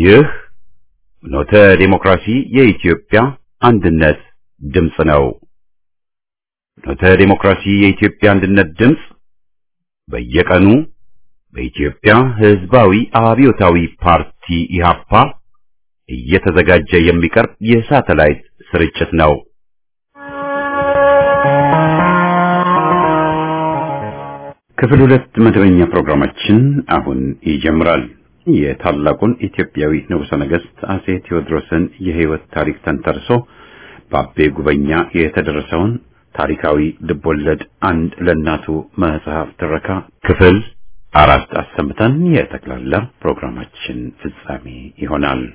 ይህ ኖተ ዴሞክራሲ የኢትዮጵያ አንድነት ድምፅ ነው። ኖተ ዴሞክራሲ የኢትዮጵያ አንድነት ድምፅ በየቀኑ በኢትዮጵያ ሕዝባዊ አብዮታዊ ፓርቲ ኢህአፓ እየተዘጋጀ የሚቀርብ የሳተላይት ስርጭት ነው። ክፍል ሁለት መደበኛ ፕሮግራማችን አሁን ይጀምራል። የታላቁን ኢትዮጵያዊ ንጉሠ ነገሥት አጼ ቴዎድሮስን የሕይወት ታሪክ ተንተርሶ በአቤ ጉበኛ የተደረሰውን ታሪካዊ ልቦለድ አንድ ለእናቱ መጽሐፍ ትረካ ክፍል አራት አሰምተን የጠቅላላ ፕሮግራማችን ፍጻሜ ይሆናል።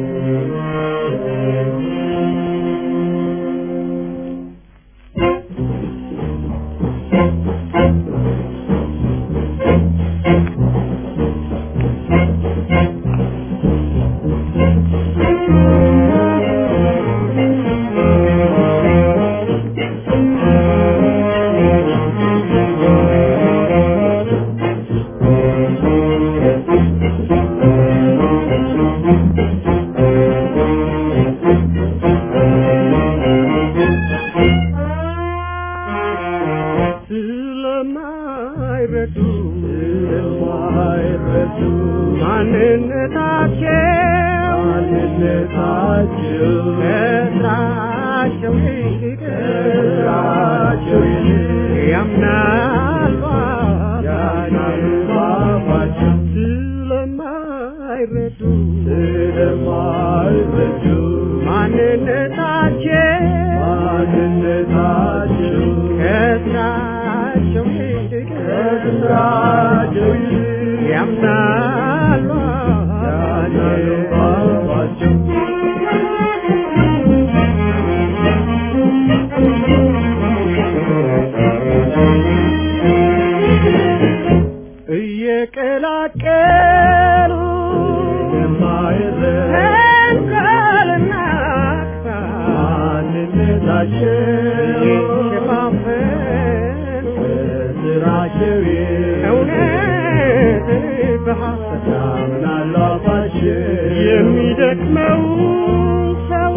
የሚደክመው ሰው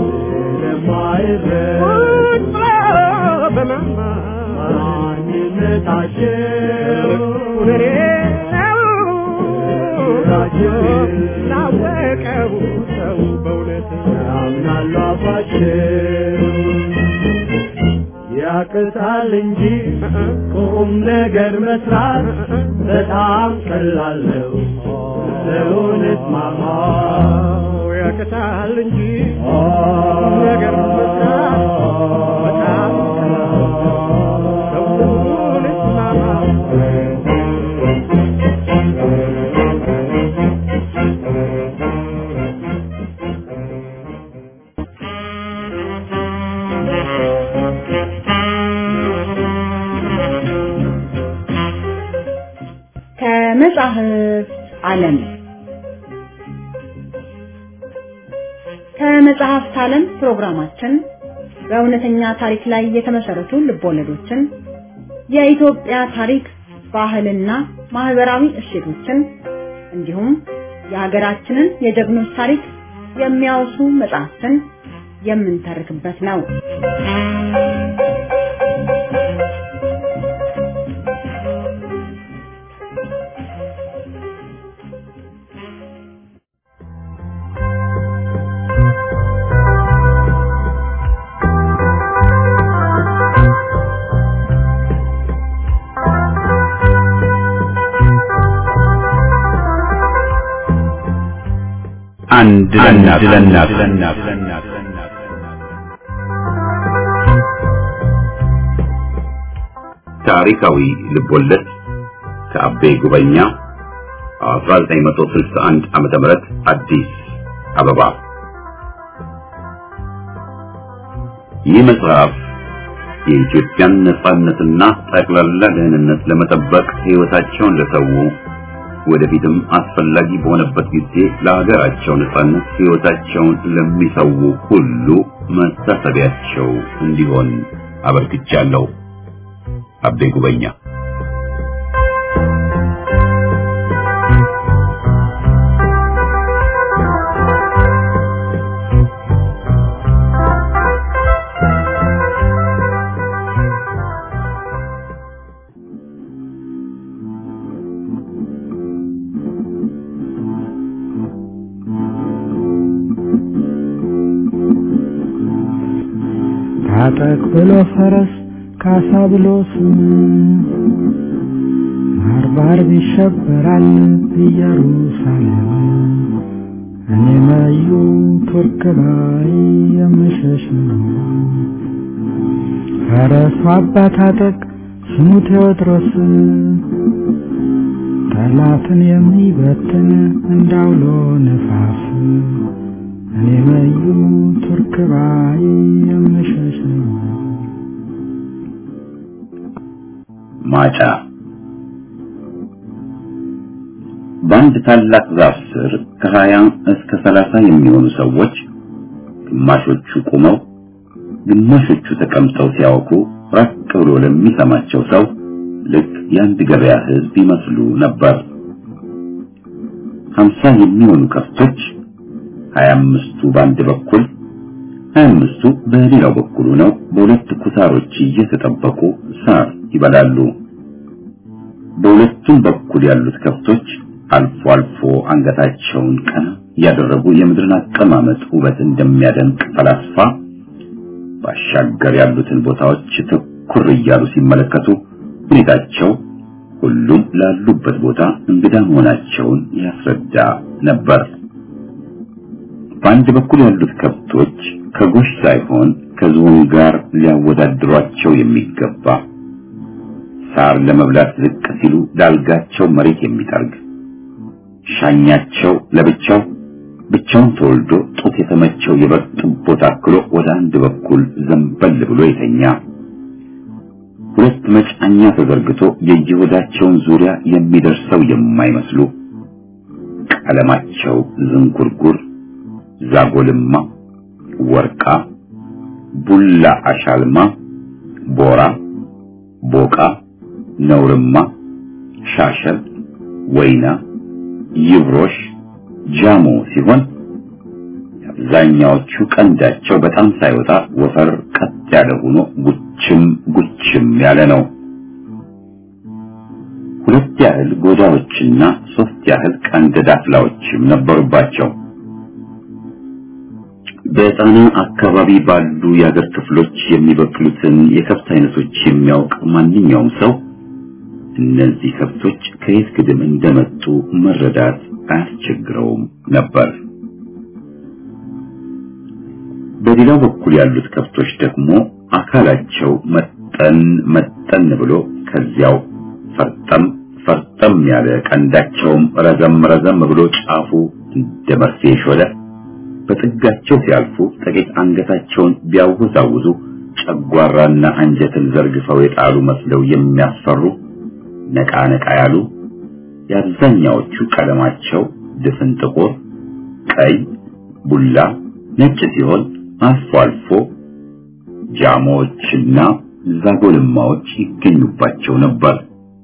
ላወቀው ሰው በእውነት ያምናሉ አባቸው ያቅታል እንጂ ቁም ነገር መስራት በጣም ቀላል ነው። ለእውነት ማማ ያቅታል እንጂ ነገር መስራት በጣም ቀላል ነው። ለእውነት ማማ ከመጽሐፍት ዓለም ከመጽሐፍት ዓለም ፕሮግራማችን በእውነተኛ ታሪክ ላይ የተመሰረቱ ልቦለዶችን፣ የኢትዮጵያ ታሪክ፣ ባህልና ማህበራዊ እሴቶችን እንዲሁም የሀገራችንን የጀግኖች ታሪክ የሚያወሱ መጽሐፍትን የምንተርክበት ነው። አንድ ለእናት ታሪካዊ ልቦለድ ከአቤ ጉበኛ 1961 ዓመተ ምህረት አዲስ አበባ። ይህ መጽሐፍ የኢትዮጵያን ነጻነትና ጠቅላላ ደህንነት ለመጠበቅ ሕይወታቸውን ለሰው ወደፊትም አስፈላጊ በሆነበት ጊዜ ለሀገራቸው ነጻነት ሕይወታቸውን ለሚሰው ሁሉ መታሰቢያቸው እንዲሆን አበርክቻለሁ። አቤ ጉበኛ ታጠቅ ብሎ ፈረስ ካሳ ብሎ ስም ባርባር ይሸበራል ኢየሩሳሌም እኔ መዩ ቱርክ ላይ የምሸሽ ነው። ፈረሱ አባ ታጠቅ ስሙ ቴዎድሮስ ጠላትን የሚበትን እንዳውሎ ነፋስ እኔ መዩ ቱርክ ላይ የምሸሽ ነው። ማጫ በአንድ ታላቅ ዛፍ ስር ከሀያ እስከ ሰላሳ የሚሆኑ ሰዎች ግማሾቹ ቆመው ግማሾቹ ተቀምጠው ሲያወቁ ራቅ ብሎ ለሚሰማቸው ሰው ልክ የአንድ ገበያ ሕዝብ ይመስሉ ነበር። ሀምሳ የሚሆኑ ከብቶች ሀያ አምስቱ በአንድ በኩል ሀያ አምስቱ በሌላው በኩል ሆነው በሁለት ኩታሮች እየተጠበቁ ሳር ይበላሉ። በሁለቱም በኩል ያሉት ከብቶች አልፎ አልፎ አንገታቸውን ቀና ያደረጉ የምድርን አቀማመጥ ውበት እንደሚያደንቅ ፈላስፋ ባሻገር ያሉትን ቦታዎች ትኩር እያሉ ሲመለከቱ ሁኔታቸው ሁሉም ላሉበት ቦታ እንግዳ መሆናቸውን ያስረዳ ነበር። በአንድ በኩል ያሉት ከብቶች ከጎሽ ሳይሆን ከዝሆን ጋር ሊያወዳድሯቸው የሚገባ ሳር ለመብላት ዝቅ ሲሉ ዳልጋቸው መሬት የሚጠርግ ሻኛቸው ለብቻው ብቻውን ተወልዶ ጡት የተመቸው የበግ ጥቦት አክሎ ወደ አንድ በኩል ዘንበል ብሎ የተኛ ሁለት መጫኛ ተዘርግቶ የየሆዳቸውን ዙሪያ የሚደርሰው የማይመስሉ ቀለማቸው ዝንጉርጉር፣ ዛጎልማ፣ ወርቃ፣ ቡላ አሻልማ፣ ቦራ፣ ቦቃ፣ ነውርማ፣ ሻሸል፣ ወይና፣ ይብሮሽ፣ ጃሞ ሲሆን አብዛኛዎቹ ቀንዳቸው በጣም ሳይወጣ ወፈር ቀጥ ያለ ሆኖ ጉችም ጉችም ያለ ነው። ሁለት ያህል ጎዳዎችና ሶስት ያህል ቀንድ ዳፍላዎችም ነበሩባቸው። በጣና አካባቢ ባሉ የአገር ክፍሎች የሚበቅሉትን የከብት አይነቶች የሚያውቅ ማንኛውም ሰው እነዚህ ከብቶች ከየት ግድም እንደመጡ መረዳት አያስቸግረውም ነበር። በሌላው በኩል ያሉት ከብቶች ደግሞ አካላቸው መጠን መጠን ብሎ ከዚያው ፈርጠም ፈርጠም ያለ ቀንዳቸውም ረዘም ረዘም ብሎ ጫፉ እንደ መርፌ ሾለ በጥጋቸው ሲያልፉ ጥቂት አንገታቸውን ቢያወዛውዙ ጨጓራና አንጀትን ዘርግፈው የጣሉ መስለው የሚያስፈሩ ነቃ ነቃ ያሉ የአብዛኛዎቹ ቀለማቸው ድፍን ጥቁር፣ ቀይ፣ ቡላ፣ ነጭ ሲሆን አልፎ አልፎ ጃሞዎችና ዛጎልማዎች ይገኙባቸው ነበር።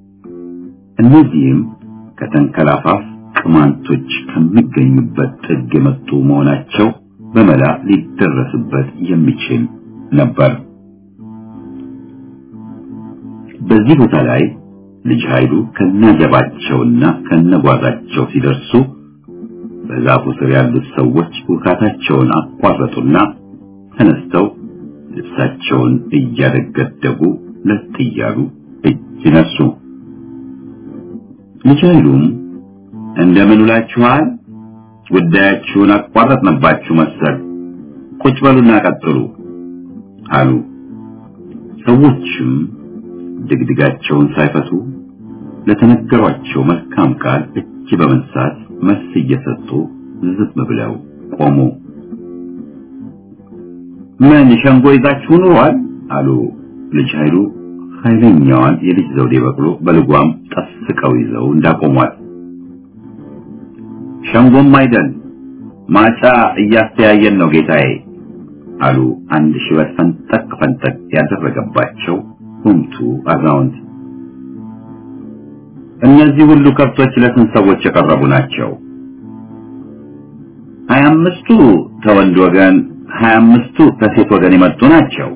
እነዚህም ከተንከላፋፍ ቅማንቶች ከሚገኙበት ጥግ የመጡ መሆናቸው በመላ ሊደረስበት የሚችል ነበር። በዚህ ቦታ ላይ ልጅ ኃይሉ ከነጀባቸውና ከነጓዛቸው ሲደርሱ በዛፉ ስር ያሉት ሰዎች ውካታቸውን አቋረጡና ተነስተው ልብሳቸውን እያደገደጉ ለጥ እያሉ እጅ ነሱ። ልጅ ኃይሉም እንደምን ውላችኋል? ጉዳያችሁን አቋረጥንባችሁ መሰል ቁጭ በሉና ቀጥሉ አሉ። ሰዎችም ድግድጋቸውን ሳይፈቱ ለተነገሯቸው መልካም ቃል እጅ በመንሳት መልስ እየሰጡ ዝም ብለው ቆሙ። ምን ሸንጎ ይዛችሁ ኑሯል? አሉ ልጅ ኃይሉ ኃይለኛዋን የልጅ ዘውዴ በቅሎ በልጓም ጠስቀው ይዘው እንዳቆሟል። ሸንጎም አይደል ማጫ እያስተያየን ነው ጌታዬ አሉ አንድ ሽበት ፈንጠቅ ፈንጠቅ ያደረገባቸው ጉምቱ አዛውንት። እነዚህ ሁሉ ከብቶች ለስንት ሰዎች የቀረቡ ናቸው? ሀያ አምስቱ ከወንድ ወገን፣ ሀያ አምስቱ ከሴት ወገን የመጡ ናቸው።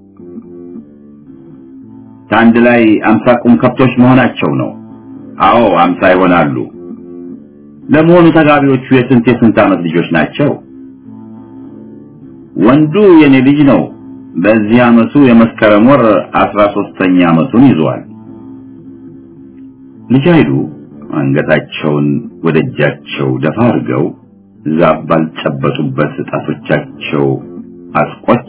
ከአንድ ላይ አምሳ ቁም ከብቶች መሆናቸው ነው። አዎ አምሳ ይሆናሉ። ለመሆኑ ተጋቢዎቹ የስንት የስንት ዓመት ልጆች ናቸው? ወንዱ የኔ ልጅ ነው። በዚህ ዓመቱ የመስከረም ወር አስራ ሶስተኛ ዓመቱን ይዟል። ልጅ ኃይሉ አንገታቸውን ወደ እጃቸው ደፋ አድርገው ዛፍ ባልጨበጡበት ጣቶቻቸው አስቆች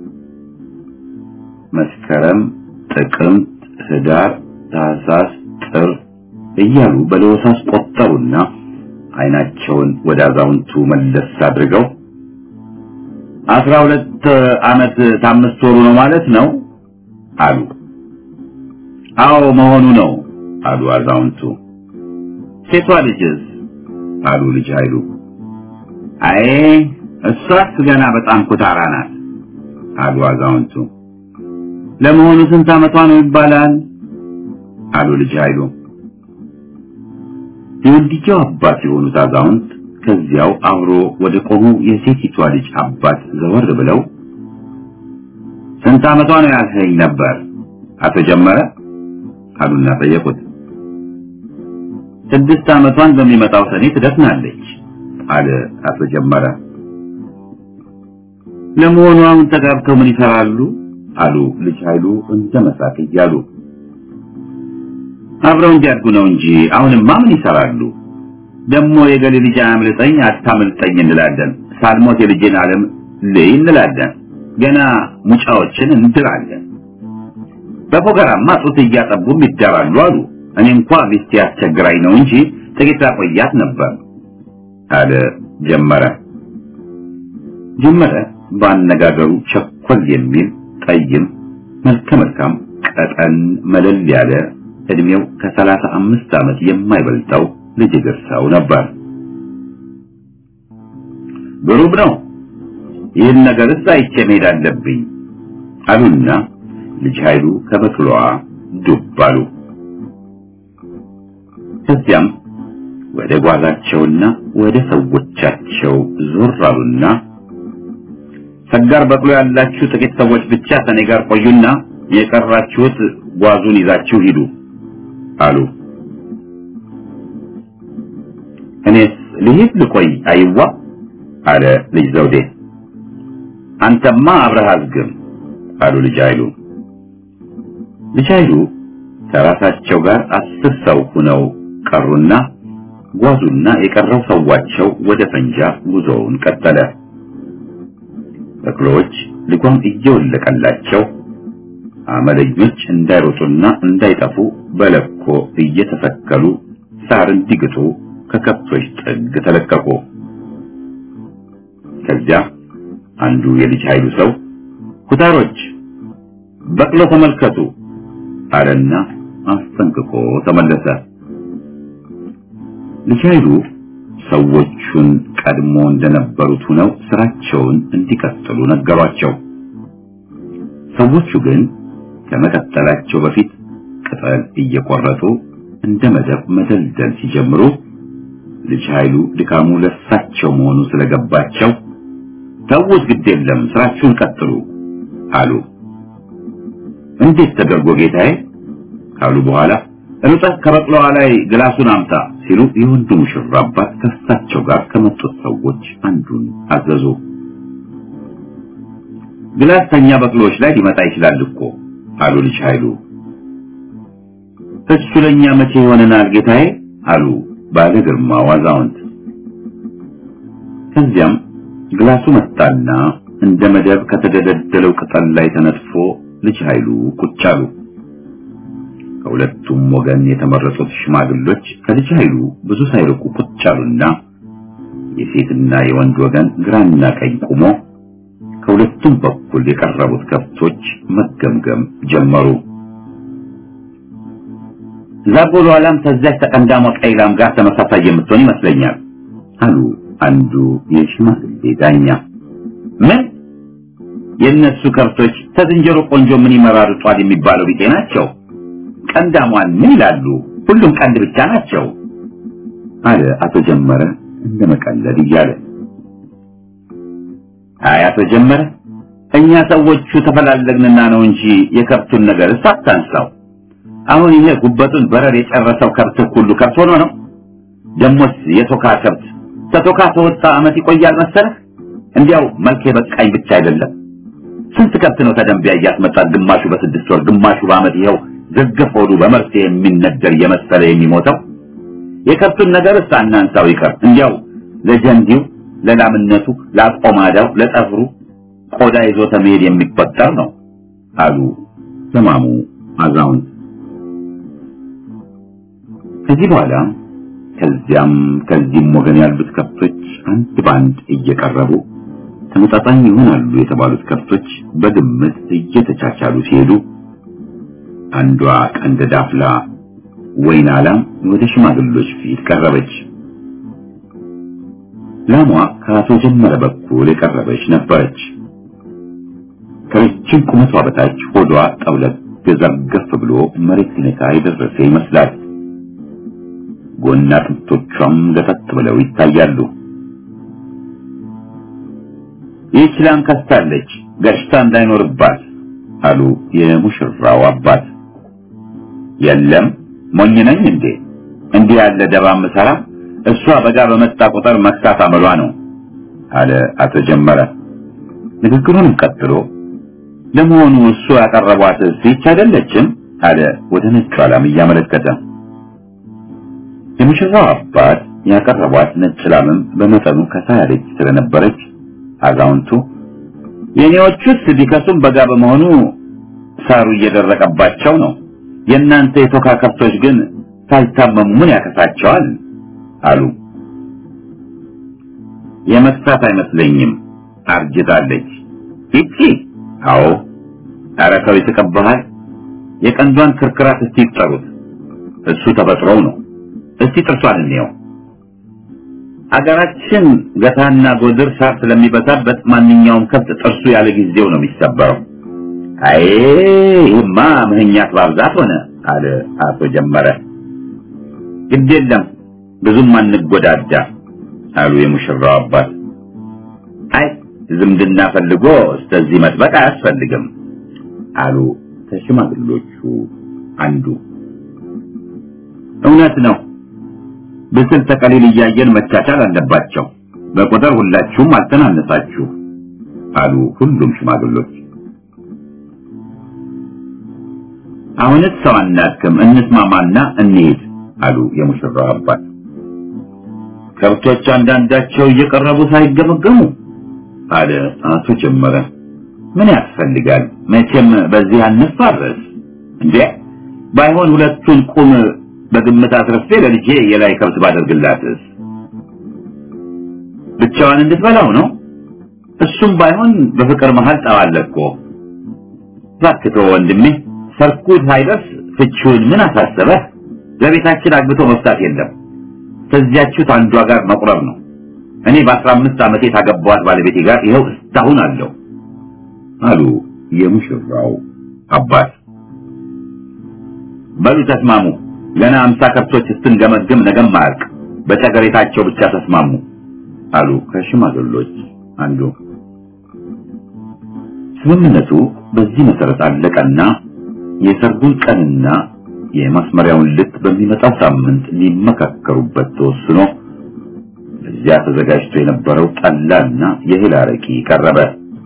መስከረም፣ ጥቅምት፣ ህዳር፣ ታህሳስ፣ ጥር እያሉ በለወሳስ ቆጠሩና አይናቸውን ወደ አዛውንቱ መለስ አድርገው አስራ ሁለት ዓመት ከአምስት ወሩ ነው ማለት ነው አሉ። አዎ መሆኑ ነው አሉ አዛውንቱ። ሴቷ ልጅስ አሉ ልጅ ኃይሉ። አይ እሷስ ገና በጣም ኩታራ ናት አሉ አዛውንቱ። ለመሆኑ ስንት ዓመቷ ነው ይባላል አሉ ልጅ ኃይሉ። የወንድየው አባት የሆኑት አዛውንት ከዚያው አብሮ ወደ ቆመው የሴቲቷ ልጅ አባት ዘወር ብለው ስንት ዓመቷ ነው ያልኸኝ ነበር አቶ ጀመረ አሉና ጠየቁት። ስድስት ዓመቷን በሚመጣው ሰኔ ትደፍናለች አለ አቶ ጀመረ። ለመሆኑ አሁን ተጋብተው ምን ይሰራሉ? አሉ ልጅ ኃይሉ እንደ መሳቅ እያሉ። አብረው እንዲያድጉ ነው እንጂ አሁንማ ምን ይሰራሉ? ደግሞ የገሌ ልጅ አያምልጠኝ አታምልጠኝ እንላለን። ሳልሞት የልጄን ዓለም ልይ እንላለን። ገና ሙጫዎችን እንድራለን። በፎገራማ ጡት እያጠቡም ይዳራሉ አሉ። እኔ እንኳ ሚስቴ አስቸግራኝ ነው እንጂ ጥቂት አቆያት ነበር አለ ጀመረ። ጀመረ በአነጋገሩ ቸኮል የሚል ጠይም መልከ መልካም ቀጠን መለል ያለ እድሜው ከሰላሳ አምስት ዓመት የማይበልጠው ልጅ እግር ሰው ነበር። ብሩብ ነው። ይህን ነገርስ አይቼ መሄድ አለብኝ አሉና ልጅ ኃይሉ ከበቅሎዋ ዱብ አሉ። ከዚያም ወደ ጓዛቸውና ወደ ሰዎቻቸው ዞር አሉና ሰጋር በቅሎ ያላችሁ ጥቂት ሰዎች ብቻ ከኔ ጋር ቆዩና የቀራችሁት ጓዙን ይዛችሁ ሂዱ አሉ። እኔስ ልሂድ ልቆይ አይዋ አለ ልጅ ዘውዴ። አንተማ አብረህ አዝግም አሉ ልጅ ኃይሉ። ልጅ ኃይሉ ከራሳቸው ጋር አስር ሰው ሆነው ቀሩና ጓዙና የቀረው ሰዋቸው ወደ ፈንጃ ጉዞውን ቀጠለ። በቅሎዎች ልጓም እየወለቀላቸው አመለኞች እንዳይሮጡና እንዳይጠፉ በለኮ እየተሰከሉ ሳር እንዲግጡ ከከብቶች ጥግ ተለቀቁ። ከዚያ አንዱ የልጅ ኃይሉ ሰው ኩታሮች በቅሎ ተመልከቱ አለና አስጠንቅቆ ተመለሰ። ልጅ ኃይሉ ሰዎቹን ቀድሞ እንደነበሩት ሆነው ስራቸውን እንዲቀጥሉ ነገሯቸው። ሰዎቹ ግን ከመቀጠላቸው በፊት ቅጠል እየቆረጡ እንደ መደብ መደልደል ሲጀምሩ ልጅ ኃይሉ ድካሙ ለሳቸው መሆኑ ስለገባቸው ተውት፣ ግድ የለም ስራችሁን ቀጥሉ አሉ። እንዴት ተደርጎ ጌታዬ ካሉ በኋላ ሩጠህ ከበቅሎዋ ላይ ግላሱን አምጣ ሲሉ የወንዱ ሙሽራ አባት ከሳቸው ጋር ከመጡት ሰዎች አንዱን አዘዙ። ግላስ ተኛ በቅሎዎች ላይ ሊመጣ ይችላል እኮ አሉ ልጅ ኃይሉ። እሱ ለኛ መቼ ይሆነናል ጌታዬ አሉ ባለ ግርማ አዛውንት። ከዚያም ግላሱ መጣና እንደ መደብ ከተደለደለው ቅጠል ላይ ተነጥፎ ልጅ ኃይሉ ቁጭ አሉ። ከሁለቱም ወገን የተመረጡት ሽማግሎች ከልጅ ኃይሉ ብዙ ሳይርቁ ቁጭ አሉና የሴትና የወንድ ወገን ግራና ቀኝ ቆሞ ከሁለቱም በኩል የቀረቡት ከብቶች መገምገም ጀመሩ። ዛጎሎ ኋላም ከዚያች ተቀንዳሟ ቀይ ላም ጋር ተመሳሳይ የምትሆን ይመስለኛል አሉ አንዱ የሽማግሌ ዳኛ። ምን የእነሱ ከብቶች ከዝንጀሮ ቆንጆ ምን ይመራርጧል የሚባለው ቢጤ ናቸው። ቀንዳሟን ምን ይላሉ? ሁሉም ቀንድ ብቻ ናቸው አለ አቶ ጀመረ እንደ መቀለድ እያለ። አይ አቶ ጀመረ እኛ ሰዎቹ ተፈላለግንና ነው እንጂ የከብቱን ነገር ሳታንሳው። አሁን ይሄ ጉበቱን በረር የጨረሰው ከብት ሁሉ ከብት ሆኖ ነው። ደሞስ የቶካ ከብት ተቶካ ተወጣ አመት ይቆያል መሰለህ? እንዲያው መልክ የበቃኝ ብቻ አይደለም ስንት ከብት ነው ተደንቢያ እያስመጣት ግማሹ በስድስት ወር ግማሹ በዓመት ይኸው ዝርግፍ ሆዱ በመርፌ የሚነደር የመሰለ የሚሞተው የከብቱን ነገርስ አናንሳው ይቀር እንዲያው ለጀንዲው ለላምነቱ ለአቆማዳው ለጠፍሩ ቆዳ ይዞ ተመሄድ የሚቆጠር ነው አሉ ዘማሙ አዛውንት ከዚህ በኋላ ከዚያም ከዚህም ወገን ያሉት ከብቶች አንድ ባንድ እየቀረቡ ተመጣጣኝ ይሆናሉ የተባሉት ከብቶች በግምት እየተቻቻሉ ሲሄዱ አንዷ ቀንደ ዳፍላ ወይን ላም ወደ ሽማግሎች ፊት ቀረበች። ላሟ ከአቶ ጀመረ በኩል የቀረበች ነበረች። ከረጅም ቁመቷ በታች ሆዷ ጠውለግ ገዘርገፍ ብሎ መሬት ሊነካ የደረሰ ይመስላል። ጎና አጥንቶቿም ገፈት ብለው ይታያሉ። ይህች ላም ከስታለች፣ ገሽታ እንዳይኖርባት አሉ የሙሽራው አባት። የለም ሞኝ ነኝ እንዴ? እንዲህ ያለ ደባ ምሰራ እሷ በጋ በመጣ ቁጥር መክሳት አመሏ ነው አለ አቶ ጀመረ። ንግግሩንም ቀጥሎ ለመሆኑ እሱ ያቀረቧት ይህች አይደለችም? አለ ወደ ነጯ ላም እያመለከተ። የሙሽራው አባት ያቀረቧት ነጭ ላምም በመጠኑ ከሳ ያለች ስለነበረች አዛውንቱ የኔዎቹስ ቢከሱም በጋ በመሆኑ ሳሩ እየደረቀባቸው ነው። የእናንተ የቶካ ከብቶች ግን ሳይታመሙ ምን ያከሳቸዋል? አሉ። የመክሳት አይመስለኝም፣ አርጅታለች። ይቺ አዎ፣ ኧረ ሰው ይስቅብሃል። የቀንዷን ክርክራት እስቲ ይጠሩት፣ እሱ ተፈጥሮው ነው። እስቲ ጥርሷን እንየው። አገራችን ገታና ጎድር ሳር ስለሚበዛበት ማንኛውም ከብት ጥርሱ ያለ ጊዜው ነው የሚሰበረው። አይ ይህማ ምህኛት ባብዛት ሆነ አለ አቶ ጀመረ። ግድ የለም ብዙም አንጎዳዳ አሉ የሙሽራው አባት። አይ ዝምድና ፈልጎ እስከዚህ መጥበቅ አያስፈልግም አሉ ከሽማግሎቹ አንዱ። እውነት ነው ብስል ተቀሊል እያየን መቻቻል አለባቸው። በቁጥር ሁላችሁም አልተናነሳችሁ አሉ ሁሉም ሽማግሎች። አሁንስ ሰው አናክም፣ እንስማማና እንሄድ አሉ የሙሽራው አባት። ከብቶች አንዳንዳቸው እየቀረቡ ሳይገመገሙ አለ አቶ ጀመረ። ምን ያስፈልጋል? መቼም በዚህ አንፋረስ እንዴ። ባይሆን ሁለቱን ቁም በግምት አስረፌ ለልጄ የላይ ከብት ባደርግላትስ ብቻዋን እንድትበላው ነው። እሱም ባይሆን በፍቅር መሃል ጠባለ እኮ። እባክህ ተወው ወንድሜ፣ ሰርኩ ሳይደርስ ፍቺውን ምን አሳሰበህ? ለቤታችን አግብቶ መፍታት የለም ከዚያችሁት አንዷ ጋር መቁረብ ነው። እኔ በአስራ አምስት ዓመቴ ታገባዋት ባለቤቴ ጋር ይኸው እስካሁን አለው አሉ የሙሽራው አባት። በሉ ተስማሙ። ገና አምሳ ከብቶች ስትንገመግም ነገም አያልቅ። በጨገሬታቸው ብቻ ተስማሙ አሉ ከሽማግሎች አንዱ። ስምምነቱ በዚህ መሰረት አለቀና የሰርጉን ቀንና የማስመሪያውን ልክ በሚመጣው ሳምንት ሊመካከሩበት ተወስኖ እዚያ ተዘጋጅቶ የነበረው ጠላና የእህል አረቂ ቀረበ።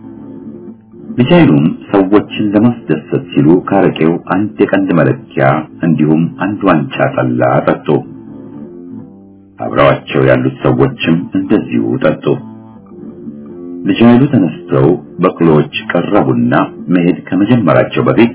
ልጃይሉም ሰዎችን ለማስደሰት ሲሉ ካረቄው አንድ የቀንድ መለኪያ እንዲሁም አንድ ዋንጫ ጠላ ጠጡ። አብረዋቸው ያሉት ሰዎችም እንደዚሁ ጠጡ። ልጃይሉ ተነስተው በቅሎዎች ቀረቡና መሄድ ከመጀመራቸው በፊት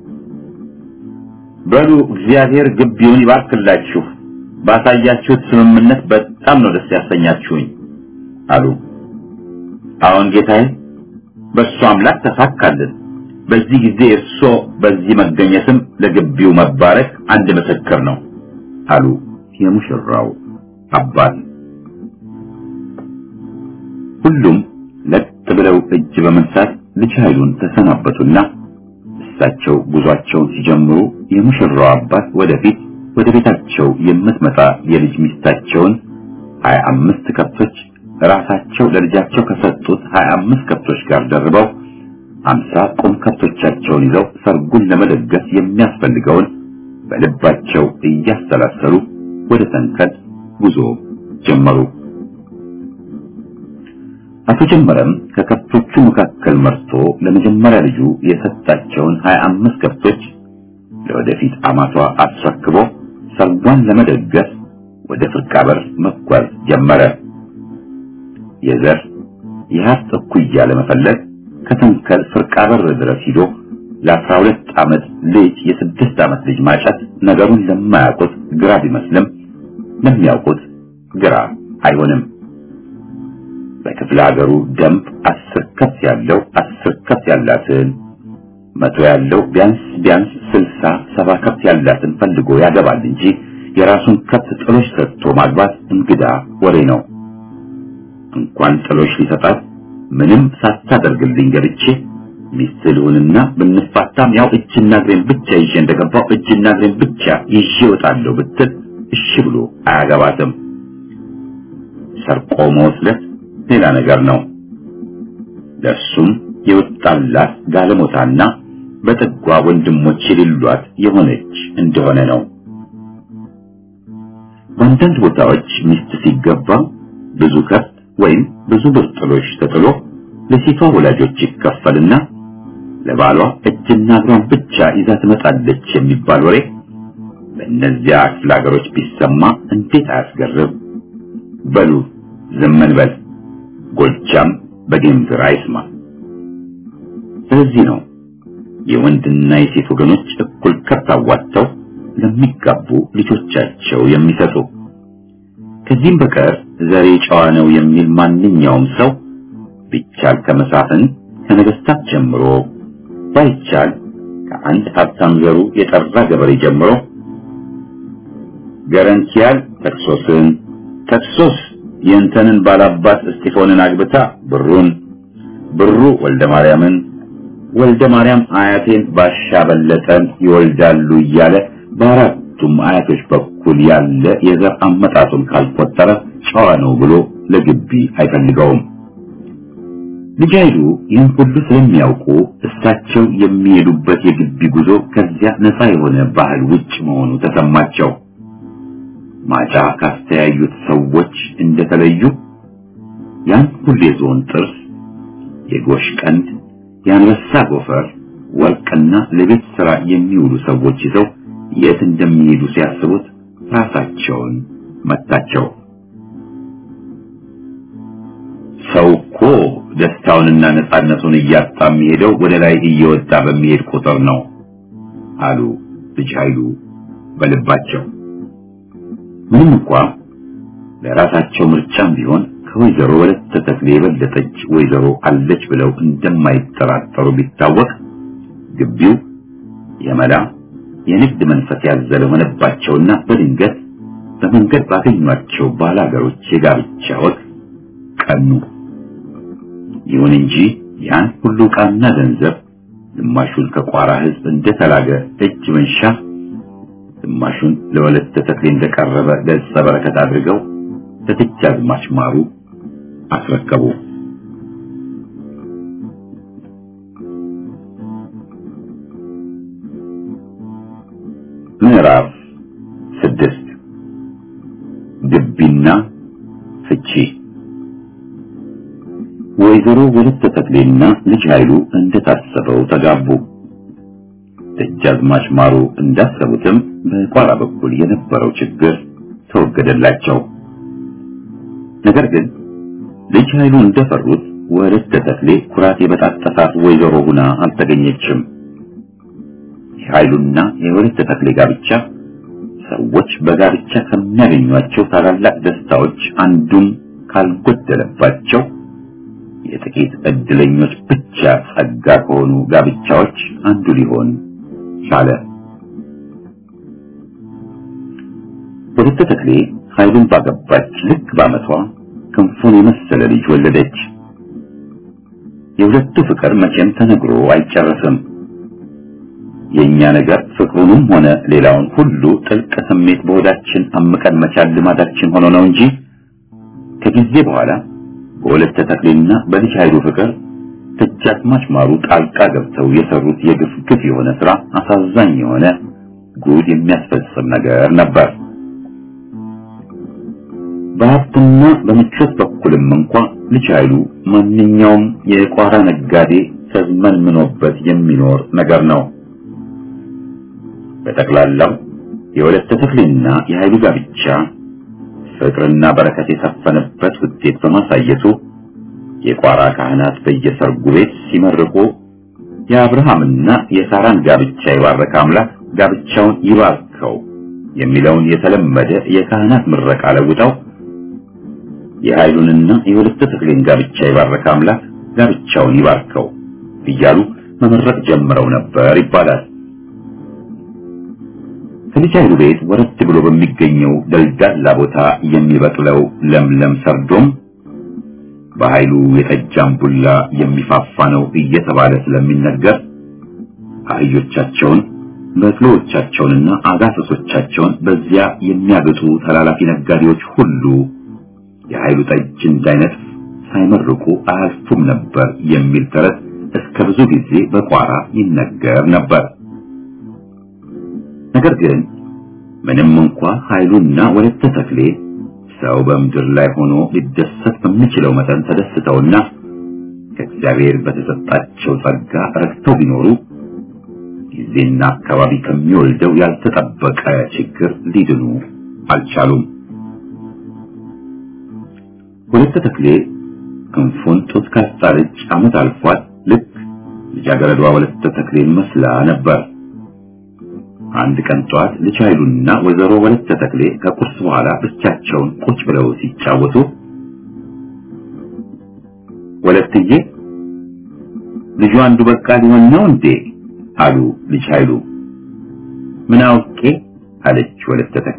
በሉ እግዚአብሔር ግቢውን ይባርክላችሁ፣ ባሳያችሁት ስምምነት በጣም ነው ደስ ያሰኛችሁኝ አሉ። አሁን ጌታዬ በእሱ አምላክ ተሳካልን። በዚህ ጊዜ እርሶ በዚህ መገኘትም ለግቢው መባረክ አንድ ምስክር ነው አሉ የሙሽራው አባት። ሁሉም ለጥ ብለው እጅ በመንሳት ልጅ ኃይሉን ተሰናበቱና እሳቸው ጉዟቸውን ሲጀምሩ የሙሽራው አባት ወደፊት ወደ ቤታቸው የምትመጣ የልጅ ሚስታቸውን ሀያ አምስት ከብቶች ራሳቸው ለልጃቸው ከሰጡት ሀያ አምስት ከብቶች ጋር ደርበው አምሳ ቁም ከብቶቻቸውን ይዘው ሰርጉን ለመደገፍ የሚያስፈልገውን በልባቸው እያሰላሰሉ ወደ ሰንከል ጉዞ ጀመሩ። አቶ ጀመረም ከከብቶቹ መካከል መርጦ ለመጀመሪያ ልጁ የሰጣቸውን 25 ከብቶች ለወደፊት አማቷ አስረክቦ ሰርጓን ለመደገፍ ወደ ፍርቃበር መጓዝ ጀመረ። የዘር የሀብት እኩያ ለመፈለግ ከተንከል ፍርቃበር ድረስ ሂዶ ለአስራ ሁለት ዓመት ልጅ የስድስት ዓመት ልጅ ማጨት ነገሩን ለማያውቁት ግራ ቢመስልም ለሚያውቁት ግራ አይሆንም። በክፍለ ሀገሩ ደንብ አስር ከብት ያለው አስር ከብት ያላትን መቶ ያለው ቢያንስ ቢያንስ ስልሳ ሰባ ከብት ያላትን ፈልጎ ያገባል እንጂ የራሱን ከብት ጥሎሽ ሰጥቶ ማግባት እንግዳ ወሬ ነው። እንኳን ጥሎሽ ሊሰጣት ምንም ሳታደርግልኝ ገብቼ ሚስት ልሁንና ብንፋታም ያው እጅና እግሬን ብቻ ይዤ እንደገባው እጅና እግሬን ብቻ ይዤ እወጣለሁ ብትል እሺ ብሎ አያገባትም። ሰርቆ መወስለት ሌላ ነገር ነው። ለእርሱም የወጣላት ጋለሞታና በጥጓ ወንድሞች የሌሏት የሆነች እንደሆነ ነው። በአንዳንድ ቦታዎች ሚስት ሲገባ ብዙ ከብት ወይም ብዙ ብር ጥሎሽ ተጥሎ ለሴቷ ወላጆች ይከፈልና ለባሏ እጅና እግሯን ብቻ ይዛ ትመጣለች የሚባል ወሬ በእነዚያ ክፍለ ሀገሮች ቢሰማ እንዴት አያስገርም? በሉ ዝም እንበል፣ ጎጃም በጌምድር አይስማ። ስለዚህ ነው የወንድና የሴት ወገኖች እኩል ከብት አዋጥተው ለሚጋቡ ልጆቻቸው የሚሰጡ። ከዚህም በቀር ዘሬ ጨዋ ነው የሚል ማንኛውም ሰው ቢቻል ከመሳፍን ከነገስታት ጀምሮ ባይቻል ከአንድ ሀብታም ዘሩ የጠራ ገበሬ ጀምሮ ገረንቲያል ተክሶስን ተክሶስ የእንተንን ባላባት እስጢፎንን አግብታ ብሩን ብሩ ወልደ ማርያምን ወልደ ማርያም አያቴን ባሻ በለጠን ይወልዳሉ እያለ በአራቱም አያቶች በኩል ያለ የዘር አመጣጡን ካልቆጠረ ጨዋ ነው ብሎ ለግቢ አይፈልገውም። ልጅ ኃይሉ ይህን ሁሉ ስለሚያውቁ እሳቸው የሚሄዱበት የግቢ ጉዞ ከዚያ ነፃ የሆነ ባህል ውጭ መሆኑ ተሰማቸው። ማጫ ካስተያዩት ሰዎች እንደተለዩ ያን ሁሉ የዞን ጥርስ፣ የጎሽ ቀንድ፣ የአንበሳ ጎፈር፣ ወርቅና ለቤት ስራ የሚውሉ ሰዎች ይዘው የት እንደሚሄዱ ሲያስቡት ራሳቸውን መታቸው። ሰው እኮ ደስታውንና ነፃነቱን እያጣ የሚሄደው ወደ ላይ እየወጣ በሚሄድ ቁጥር ነው አሉ ልጅ ኃይሉ በልባቸው። ምንም እንኳ ለራሳቸው ምርጫም ቢሆን ከወይዘሮ ወለተ ተክሌ የበለጠች ወይዘሮ አለች ብለው እንደማይጠራጠሩ ቢታወቅ ግቢው የመላ የንግድ መንፈስ ያዘለ ሆነባቸውና በድንገት በመንገድ ባገኟቸው ባላገሮች የጋብቻ ወቅት ቀኑ። ይሁን እንጂ ያን ሁሉ ዕቃና ገንዘብ ግማሹን ከቋራ ሕዝብ እንደተላገ እጅ መንሻ ግማሹን ለወለተ ተክሌ እንደቀረበ ገጸ በረከት አድርገው ለደጃዝማች ማሩ አስረከቡ። ምዕራፍ ስድስት ግቢና ፍቺ ወይዘሮ ወለተ ተክሌና ልጅ ኃይሉ እንደታሰበው ተጋቡ። ደጃዝማች ማሩ እንዳሰቡትም በቋራ በኩል የነበረው ችግር ተወገደላቸው። ነገር ግን ልጅ ኃይሉ እንደፈሩት ወለተ ተክሌ ኩራት የበጣጠሳት ወይዘሮ ሁና አልተገኘችም። የኃይሉና የወለተ ተክሌ ጋብቻ ሰዎች በጋብቻ ከሚያገኟቸው ታላላቅ ደስታዎች አንዱም ካልጎደለባቸው የጥቂት እድለኞች ብቻ ጸጋ ከሆኑ ጋብቻዎች አንዱ ሊሆን ቻለ። ወለተ ተክሌ ኃይሉን ባገባች ልክ በዓመቷ ክንፉን የመሰለ ልጅ ወለደች። የሁለቱ ፍቅር መቼም ተነግሮ አይጨረስም። የኛ ነገር ፍቅሩንም ሆነ ሌላውን ሁሉ ጥልቅ ስሜት በሆዳችን አምቀን መቻል ልማዳችን ሆኖ ነው እንጂ ከጊዜ በኋላ በወለተ ተክሌና በልጅ ኃይሉ ፍቅር ደጃዝማች ማሩ ጣልቃ ገብተው የሰሩት የግፍ ግፍ የሆነ ስራ አሳዛኝ የሆነ ጉድ የሚያስፈጽም ነገር ነበር። በሀብትና በምቾት በኩልም እንኳ ልጅ ኃይሉ ማንኛውም የቋራ ነጋዴ ተዝመንምኖበት የሚኖር ነገር ነው። በጠቅላላው የወለተ ተክሌና የኃይሉ ጋብቻ ፍቅርና በረከት የሰፈነበት ውጤት በማሳየቱ የቋራ ካህናት በየሰርጉ ቤት ሲመርቁ የአብርሃምና የሳራን ጋብቻ የባረከ አምላክ ጋብቻውን ይባርከው የሚለውን የተለመደ የካህናት ምረቃ ለውጠው የኃይሉንና የወለተ ተክሌን ጋብቻ የባረከ አምላክ ጋብቻውን ይባርከው እያሉ መመረቅ ጀምረው ነበር ይባላል። ከልጅ ኃይሉ ቤት ወረድ ብሎ በሚገኘው ደልዳላ ቦታ የሚበቅለው ለምለም ሰርዶም በኃይሉ የጠጅ አምቡላ የሚፋፋ ነው እየተባለ ስለሚነገር አህዮቻቸውን በቅሎዎቻቸውንና አጋሰሶቻቸውን በዚያ የሚያገጡ ተላላፊ ነጋዴዎች ሁሉ የኃይሉ ጠጅ እንዳይነጥፍ ሳይመርቁ አያልፉም ነበር የሚል ተረት እስከ ብዙ ጊዜ በቋራ ይነገር ነበር። ነገር ግን ምንም እንኳ ኃይሉና ወለተ ተክሌ ሰው በምድር ላይ ሆኖ ሊደሰት በሚችለው መጠን ተደስተውና ከእግዚአብሔር በተሰጣቸው ጸጋ ረክተው ቢኖሩ ጊዜና አካባቢ ከሚወልደው ያልተጠበቀ ችግር ሊድኑ አልቻሉም። ወለተ ተክሌ ክንፉን ጡት ካስጣለች ዓመት አልፏት ልክ ልጃገረዷ ወለተ ተክሌን መስላ ነበር። አንድ ቀን ጠዋት ልጅ ኃይሉና ወይዘሮ ወለተ ተክሌ ከቁርስ በኋላ ብቻቸውን ቁጭ ብለው ሲጫወቱ ወለትዬ ልጁ አንዱ በቃ ሊሆን ነው እንዴ አሉ ልጅ ኃይሉ። ምን አውቄ አለች ወለተ ተክሌ።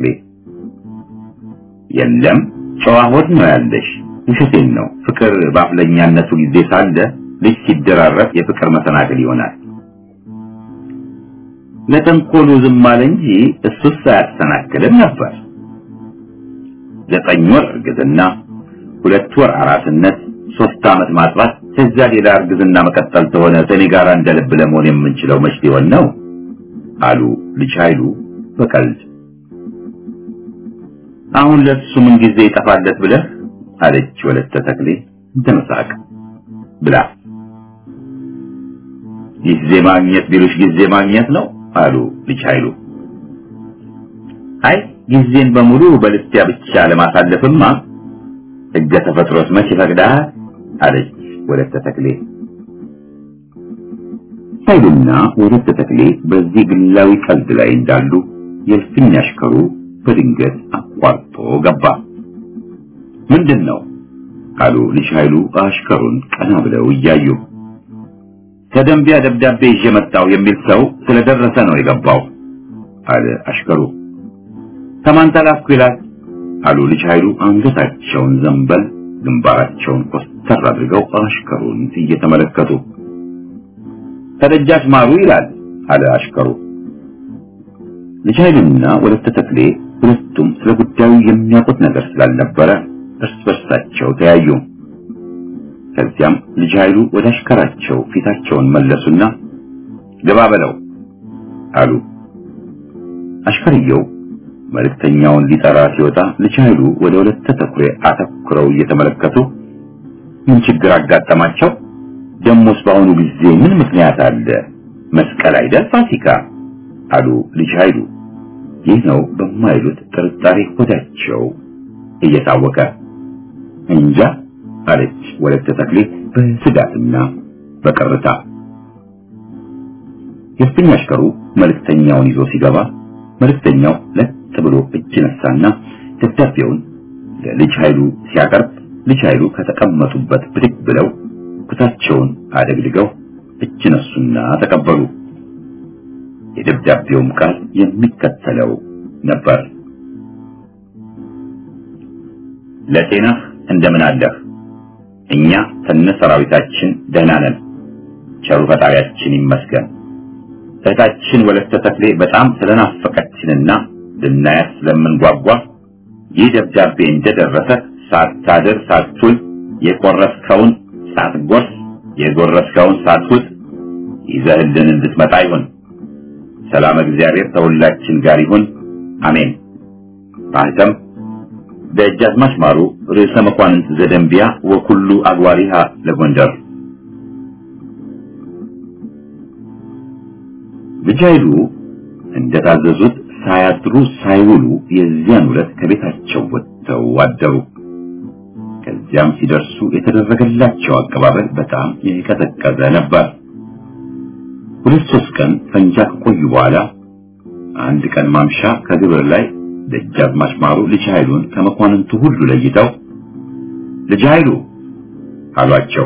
የለም ጨዋ ሆድ ነው ያለሽ፣ ውሸቴን ነው። ፍቅር በአፍለኛነቱ ጊዜ ሳለ ልጅ ሲደራረብ የፍቅር መሰናክል ይሆናል። ለተንኮሉ ዝም አለ እንጂ እሱስ አያሰናክልም ነበር። ዘጠኝ ወር እርግዝና፣ ሁለት ወር አራስነት፣ ሶስት ዓመት ማጥባት፣ ከዚያ ሌላ እርግዝና መቀጠል ተሆነ ከኔ ጋር እንደ ልብ ለመሆን የምንችለው መች ሊሆን ነው አሉ ልጅ ኃይሉ በቀልድ። አሁን ለሱ ምን ጊዜ ይጠፋለት ብለህ አለች ወለተ ተክሌ እንደመሳቅ ብላ። ጊዜ ማግኘት ቢሉሽ ጊዜ ማግኘት ነው አሉ ልጅ ኃይሉ። አይ ጊዜን በሙሉ በልስቲያ ብቻ ለማሳለፍማ ሕገ ተፈጥሮስ መች ይፈቅዳል አለች ወለተ ተክሌ። ኃይሉና ወለተ ተክሌ በዚህ ግላዊ ቀልድ ላይ እንዳሉ የእልፍኝ አሽከሩ በድንገት አቋርጦ ገባ። ምንድን ነው አሉ ልጅ ኃይሉ አሽከሩን ቀና ብለው እያዩ። ከደንቢያ ደብዳቤ ይዤ መጣሁ የሚል ሰው ስለደረሰ ነው የገባው አለ አሽከሩ። ከማን ተላኩ ይላል አሉ ልጅ ኃይሉ አንገታቸውን ዘንበል ግንባራቸውን ኮስተር አድርገው አሽከሩን እየተመለከቱ። ከደጃች ማሩ ይላል አለ አሽከሩ። ልጅ ኃይሉና ወለተ ተክሌ ሁለቱም ስለ ጉዳዩ የሚያውቁት ነገር ስላልነበረ እርስ በርሳቸው ተያዩ። ከዚያም ልጅ ኃይሉ ወደ አሽከራቸው ፊታቸውን መለሱና ግባ በለው አሉ። አሽከርየው መልእክተኛውን ሊጠራ ሲወጣ ልጅ ኃይሉ ወደ ወለተ ተክሌ አተኩረው እየተመለከቱ ምን ችግር አጋጠማቸው? ደሞስ በአሁኑ ጊዜ ምን ምክንያት አለ? መስቀል አይደል ፋሲካ አሉ ልጅ ኃይሉ። ይህ ነው በማይሉት ጥርጣሬ ሆዳቸው እየታወቀ እንጃ አለች ወለተ ተክሌ በስጋትና በቅርታ። የእልፍኝ አሽከሩ መልእክተኛውን ይዞ ሲገባ መልእክተኛው ለጥ ብሎ እጅ ነሳና ደብዳቤውን ለልጅ ኃይሉ ሲያቀርብ ልጅ ኃይሉ ከተቀመጡበት ብድግ ብለው ኩታቸውን አደግድገው እጅ ነሱና ተቀበሉ። የደብዳቤውም ቃል የሚከተለው ነበር። ለጤናህ እንደምን አለህ? እኛ ከነ ሰራዊታችን ደህና ነን። ቸሩ ፈጣሪያችን ይመስገን። እህታችን ወለተ ተክሌ በጣም ስለናፈቀችንና ልናያት ስለምንጓጓ ይህ ደብዳቤ እንደደረሰ ሳታድር ሳትውል የቆረስከውን ሳትጎርስ የጎረስከውን ሳትውጥ ይዘህልን እንድትመጣ ይሁን። ሰላም እግዚአብሔር ከሁላችን ጋር ይሁን፣ አሜን። ማህተም ደጃዝማች ማሩ ርዕሰ መኳንንት ዘደንቢያ ወኩሉ አግባሪሃ ለጎንደር ልጅ ኃይሉ እንደታዘዙት ሳያድሩ ሳይውሉ የዚያን ዕለት ከቤታቸው ወጥተው አደሩ። ከዚያም ሲደርሱ የተደረገላቸው አቀባበል በጣም የቀዘቀዘ ነበር። ሁለት ሶስት ቀን ፈንጃ ከቆዩ በኋላ አንድ ቀን ማምሻ ከግብር ላይ ደጃዝማች ማሩ ልጅ ኃይሉን ከመኳንንቱ ሁሉ ለይተው ልጅ ኃይሉ አሏቸው።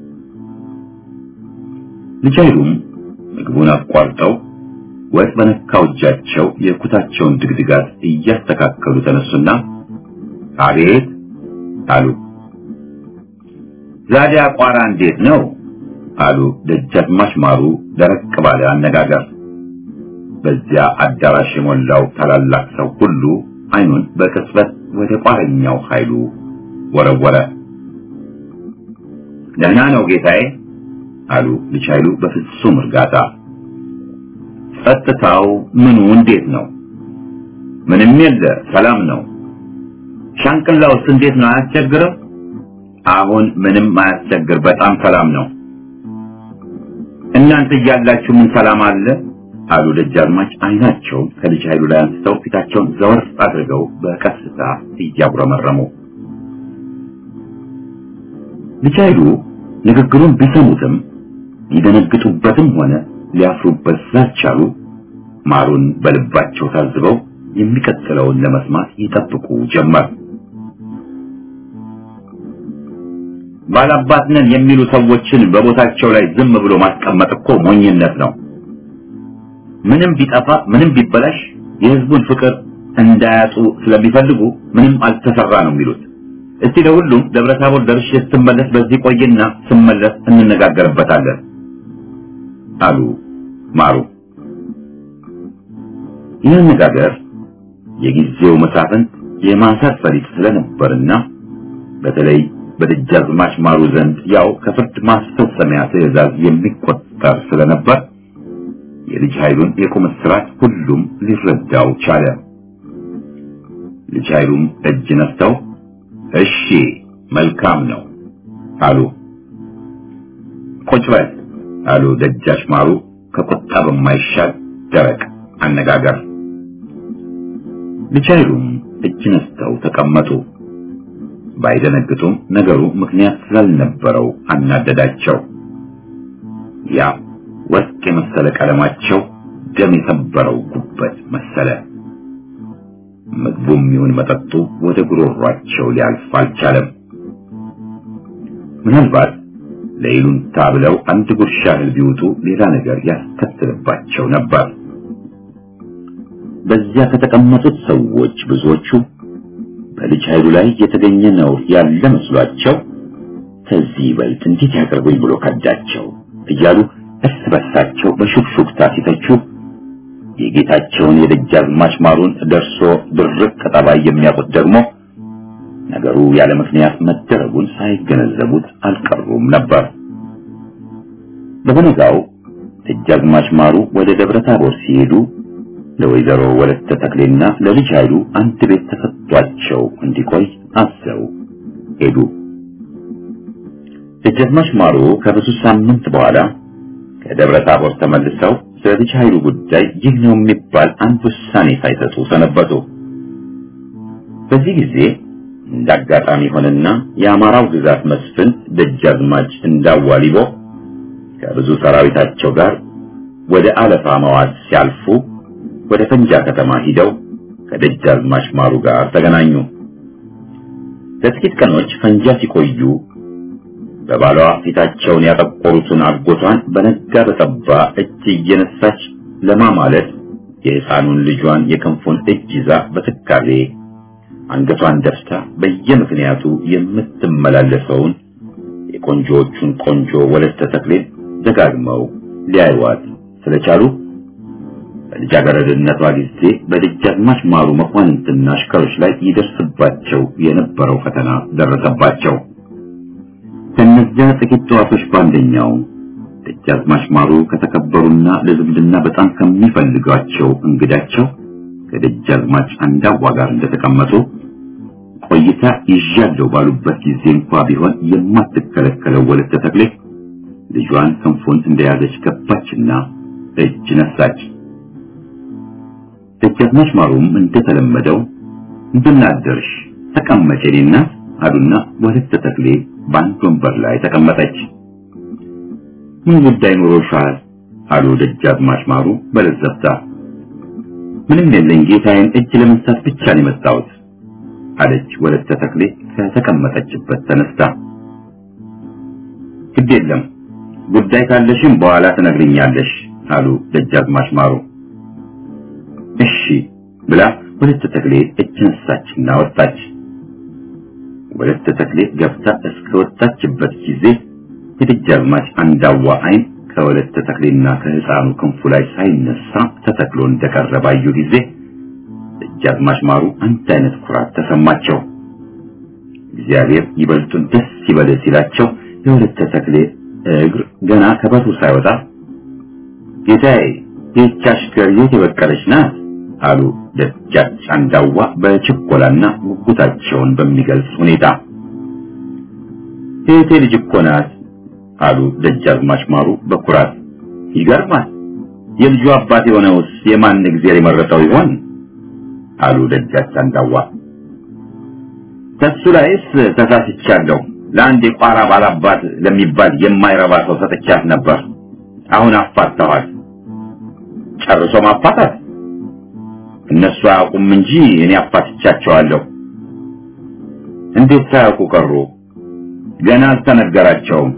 ልጅ ኃይሉም ምግቡን አቋርጠው ወጥ በነካው እጃቸው የኩታቸውን ድግድጋት እያስተካከሉ ተነሱና አቤት አሉ። ዛዲያ ቋራ እንዴት ነው አሉ ደጃዝማች ማሩ ደረቅ ባለ አነጋገር። በዚያ አዳራሽ የሞላው ታላላቅ ሰው ሁሉ አይኑን በቅጽበት ወደ ቋረኛው ኃይሉ ወረወረ። ደህና ነው ጌታዬ አሉ ልጅ ኃይሉ በፍጹም እርጋታ። ጸጥታው ምኑ እንዴት ነው? ምንም የለ ሰላም ነው። ሻንቅላውስ እንዴት ነው? አያስቸግርም? አሁን ምንም አያስቸግር፣ በጣም ሰላም ነው። እናንተ እያላችሁ ምን ሰላም አለ? አሉ ደጃዝማች አይናቸውን ከልጅ ኃይሉ ላይ አንስተው ፊታቸውን ዘወር አድርገው በቀስታ እያጉረመረሙ። ልጅ ኃይሉ ንግግሩን ቢሰሙትም ሊደነግጡበትም ሆነ ሊያፍሩበት ስላልቻሉ ማሩን በልባቸው ታዝበው የሚቀጥለውን ለመስማት ይጠብቁ ጀመር። ባላባት ነን የሚሉ ሰዎችን በቦታቸው ላይ ዝም ብሎ ማስቀመጥ እኮ ሞኝነት ነው። ምንም ቢጠፋ ምንም ቢበላሽ የሕዝቡን ፍቅር እንዳያጡ ስለሚፈልጉ ምንም አልተሰራ ነው የሚሉት። እስቲ ለሁሉም ደብረ ታቦር ደርሼ ስትመለስ በዚህ ቆይና ስመለስ እንነጋገርበታለን አሉ ማሩ። ይህ አነጋገር የጊዜው መሳፍንት የማሰር ፈሊጥ ስለነበርና በተለይ በደጃዝማች ማሩ ዘንድ ያው ከፍርድ ማስፈጸሚያ ትዕዛዝ የሚቆጠር ስለነበር የልጅ ኃይሉን የቁም እስራት ሁሉም ሊረዳው ቻለ። ልጅ ኃይሉም እጅ ነስተው እሺ መልካም ነው አሉ። ቁጭ በል አሉ ደጃች ማሩ ከቁጣ በማይሻል ደረቅ አነጋገር። ልጅ ኃይሉም እጅ ነስተው ተቀመጡ። ባይደነግጡም ነገሩ ምክንያት ስላልነበረው አናደዳቸው። ያ ወርቅ የመሰለ ቀለማቸው ደም የሰበረው ጉበት መሰለ። ምግቡም ይሁን መጠጡ ወደ ጉሮሯቸው ሊያልፍ አልቻለም። ምናልባት ለይሉንታ ብለው አንድ ጉርሻ እህል ቢውጡ ሌላ ነገር ያስከትልባቸው ነበር። በዚያ ከተቀመጡት ሰዎች ብዙዎቹ በልጅ ኃይሉ ላይ የተገኘ ነውር ያለ መስሏቸው ከዚህ ይበልጥ እንዴት ያቀርቡኝ ብሎ ከዳቸው እያሉ እርስ በርሳቸው በሹክሹክታ ሲተቹ የጌታቸውን የደጃዝማች ማሩን ደርሶ ድርቅ ጠባይ የሚያውቁት ደግሞ ነገሩ ያለ ምክንያት መደረጉን ሳይገነዘቡት አልቀሩም ነበር። በበነጋው ደጃዝማች ማሩ ወደ ደብረ ታቦር ሲሄዱ ለወይዘሮ ወለተ ተክሌና ለልጅ ኃይሉ አንድ ቤት ተሰጥቷቸው እንዲቆይ አዘው ሄዱ። ደጃዝማች ማሩ ከብዙ ሳምንት በኋላ ከደብረ ታቦር ተመልሰው ስለ ልጅ ኃይሉ ጉዳይ ይህ ነው የሚባል አንድ ውሳኔ ሳይሰጡ ሰነበቱ። በዚህ ጊዜ እንዳጋጣሚ ሆነና የአማራው ግዛት መስፍን ደጃዝማች እንዳዋሊቦ ከብዙ ሰራዊታቸው ጋር ወደ አለፋ መዋዝ ሲያልፉ ወደ ፈንጃ ከተማ ሂደው ከደጃዝማች ማሩ ጋር ተገናኙ። ለጥቂት ቀኖች ፈንጃ ሲቆዩ በባሏ ፊታቸውን ያጠቆሩትን አጎቷን በነጋ በጠባ እጅ እየነሳች ለማማለድ የሕፃኑን ልጇን የክንፉን እጅ ይዛ በትካዜ አንገቷን ደፍታ በየምክንያቱ የምትመላለሰውን የቆንጆዎቹን ቆንጆ ወለተ ተክሌን ደጋግመው ሊያዩዋት ስለቻሉ በልጃገረድነቷ ጊዜ በደጃዝማች ማሩ መኳንንትና አሽከሮች ላይ ይደርስባቸው የነበረው ፈተና ደረሰባቸው። ከእነዚያ ጥቂት ጠዋቶች በአንደኛው ደጃዝማች ማሩ ከተከበሩና ለዝምድና በጣም ከሚፈልጓቸው እንግዳቸው ከደጃዝማች አንዳዋ ጋር እንደተቀመጡ ቆይታ ይዣለሁ ባሉበት ጊዜ እንኳ ቢሆን የማትከለከለው ወለተ ተክሌ ልጇን ክንፉን እንደያዘች ገባችና እጅ ነሳች። ደጃዝማች ማሩም እንደተለመደው እንደምን አደርሽ ተቀመጭ የኔ እናት አሉና ወለተ ተክሌ በአንድ ወንበር ላይ ተቀመጠች። ምን ጉዳይ ኖሮሻል? አሉ ደጃዝማች ማሩ በለዘብታ። ምንም የለኝ ጌታዬን እጅ ለመንሳት ብቻ ነው የመጣሁት አለች ወለተ ተክሌ ከተቀመጠችበት ተነስታ። ግድ የለም ጉዳይ ካለሽም በኋላ ትነግሪኛለሽ አሉ ደጃዝማች ማሩ። እሺ ብላ ወለተ ተክሌ እጅ ነሳችና ወጣች። ወለተ ተክሌ ገብታ እስከ ወጣችበት ጊዜ የደጃዝማች አንዳዋ አይን ከወለተ ተክሌና ከህፃኑ ክንፉ ላይ ሳይነሳ ተተክሎ እንደቀረ ባዩ ጊዜ ደጃዝማች ማሩ አንድ አይነት ኩራት ተሰማቸው። እግዚአብሔር ይበልጡን ደስ ይበል ሲላቸው የወለተ ተክሌ እግር ገና ከበሩ ሳይወጣ ጌታዬ ይህች አሽከር የት የበቀለች ናት አሉ ደጃች አንዳዋ በችኮላና ጉጉታቸውን በሚገልጽ ሁኔታ። የእቴ ልጅ እኮ ናት አሉ ደጃዝማች ማሩ በኩራት። ይገርማል። የልጁ አባት የሆነውስ የማን እግዚአብሔር የመረጠው ይሆን? አሉ ደጃች አንዳዋ። ከሱ ላይስ ተሳስቻለሁ። ለአንድ የቋራ ባላባት ለሚባል የማይረባ ሰው ሰጥቻት ነበር። አሁን አፋታኋት። ጨርሶ ማፋታት እነሱ አያውቁም እንጂ እኔ አፋትቻቸዋለሁ። እንዴት ሳያውቁ ቀሩ? ገና አልተነገራቸውም።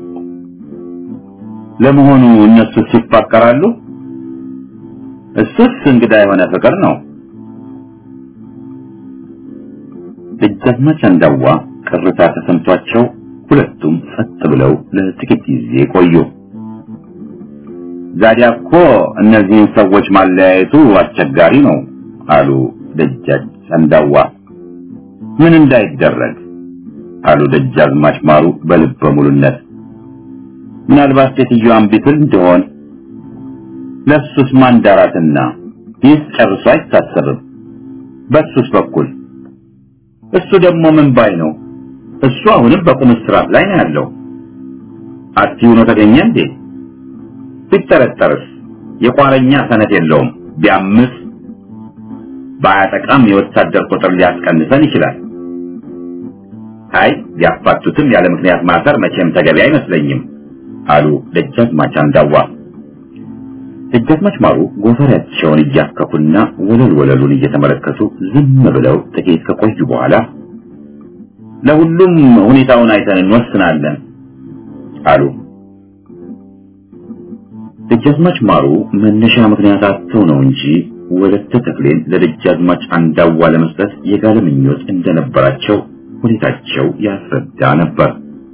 ለመሆኑ እነሱ ሲፋቀራሉ? እሱስ እንግዳ የሆነ ፍቅር ነው። ደጃዝማች አንዳዋ ቅርታ ተሰምቷቸው ሁለቱም ጸጥ ብለው ለጥቂት ጊዜ ቆዩ። ዛዲያ እኮ እነዚህን ሰዎች ማለያየቱ አስቸጋሪ ነው አሉ ደጃች አንዳዋ። ምን እንዳይደረግ አሉ ደጃዝማች ማሩ በልበ ሙሉነት። ምናልባት ሴትዮዋን ቢትል እንደሆን ለሱስ ማንዳራትና ይህ ጨርሶ አይታሰብም። በሱስ በኩል እሱ ደግሞ ምን ባይ ነው? እሱ አሁንም በቁም እስራት ላይ ነው ያለው። አትዩ ነው ተገኘ እንዴ? ቢጠረጠርስ የቋረኛ ሰነት የለውም። ቢያምስ ባያጠቃም የወታደር ቁጥር ሊያስቀንሰን ይችላል። አይ ቢያፋቱትም ያለ ምክንያት ማሰር መቼም ተገቢ አይመስለኝም አሉ ደጃዝማች አንዳዋ። ደጃዝማች ማሩ ጎፈሬያቸውን እያከኩና ወለል ወለሉን እየተመለከቱ ዝም ብለው ጥቂት ከቆዩ በኋላ ለሁሉም ሁኔታውን አይተን እንወስናለን አሉ። ደጃዝማች ማሩ መነሻ ምክንያት አጥተው ነው እንጂ ወለተ ተክሌን ለደጃዝማች አንዳዋ ለመስጠት የጋለ ምኞት እንደነበራቸው ሁኔታቸው ያስረዳ ነበር።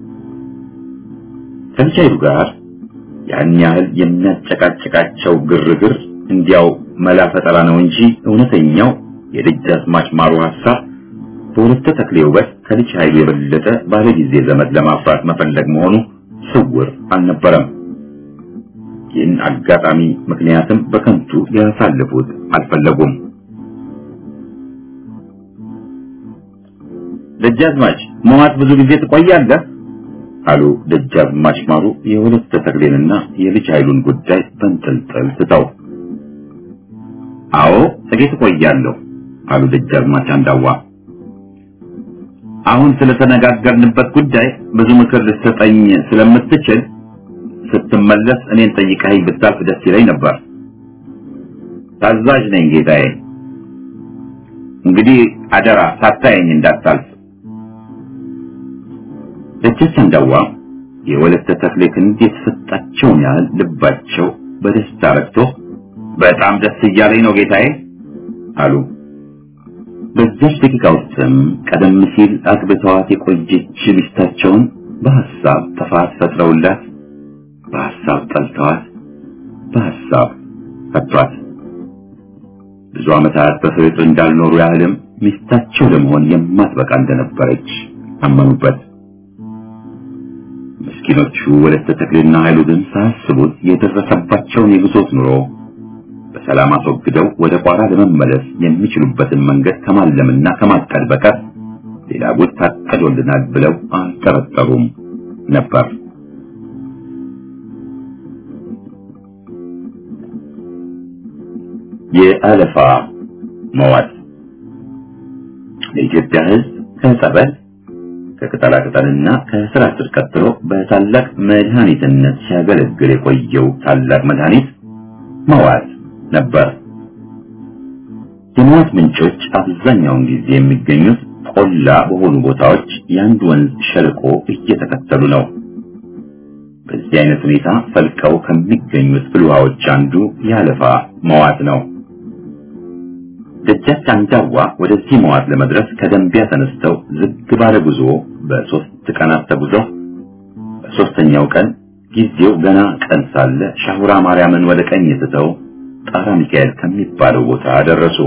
ከልጃይቱ ጋር ያን ያህል የሚያጨቃጭቃቸው ግርግር እንዲያው መላ ፈጠራ ነው እንጂ እውነተኛው የደጃዝማች ማሩ ሐሳብ በወለተ ተክሌ ውበት ከልጅ ኃይሉ የበለጠ ባለ ጊዜ ዘመድ ለማፍራት መፈለግ መሆኑ ስውር አልነበረም። ይህን አጋጣሚ ምክንያትም በከንቱ ያሳልፉት አልፈለጉም። ደጃዝማች መዋት ብዙ ጊዜ ትቆያለህ? አሉ ደጃዝማች ማሩ የወለተ ተክሌንና የልጅ ኃይሉን ጉዳይ በንጠልጠል ትተው። አዎ ጥቂት እቆያለሁ አሉ ደጃዝማች አንዳዋ። አሁን ስለተነጋገርንበት ጉዳይ ብዙ ምክር ልትሰጠኝ ስለምትችል ስትመለስ እኔን ጠይቀኸኝ ብታልፍ ደስ ይለኝ ነበር። ታዛዥ ነኝ ጌታዬ። እንግዲህ አደራ ሳታየኝ እንዳታልፍ። ደጃች አንዳዋ የወለተ ተክሌ ክንድ የተሰጣቸውን ያህል ልባቸው በደስታ ረክቶ በጣም ደስ እያለኝ ነው ጌታዬ አሉ። በዛች ደቂቃ ውስጥም ቀደም ሲል አግብተዋት የቆየች ሚስታቸውን በሐሳብ ጥፋት ፈጥረውላት በሐሳብ ጠልተዋት በሐሳብ ፈቷት። ብዙ ዓመታት በፍቅር እንዳልኖሩ ያህልም ሚስታቸው ለመሆን የማትበቃ እንደነበረች አመኑበት። ምስኪኖቹ ወለተ ተክሌና ኃይሉ ግን ሳያስቡት የደረሰባቸውን የግዞት ኑሮ በሰላም አስወግደው ወደ ቋራ ለመመለስ የሚችሉበትን መንገድ ከማለምና ከማቀድ በቀር ሌላ ጉድ ታቀዶልናል ብለው አልጠረጠሩም ነበር። የአለፋ መዋጥ ለኢትዮጵያ ሕዝብ ከጸበል ከቅጠላ ቅጠልና ከስራ ስር ቀጥሎ በታላቅ መድኃኒትነት ሲያገለግል የቆየው ታላቅ መድኃኒት መዋጥ ነበር። የመዋጥ ምንጮች አብዛኛውን ጊዜ የሚገኙት ቆላ በሆኑ ቦታዎች የአንድ ወንዝ ሸለቆ እየተከተሉ ነው። በዚህ አይነት ሁኔታ ፈልቀው ከሚገኙት ፍልውሃዎች አንዱ የአለፋ መዋጥ ነው። ደጃች አንጃዋ ወደዚህ መዋጥ ለመድረስ ከደንቢያ ተነስተው ዝግ ባለ ጉዞ በሶስት ቀናት ተጉዘው በሶስተኛው ቀን ጊዜው ገና ቀን ሳለ ሻሁራ ማርያምን ወደ ቀኝ ትተው ጣራ ሚካኤል ከሚባለው ቦታ ደረሱ።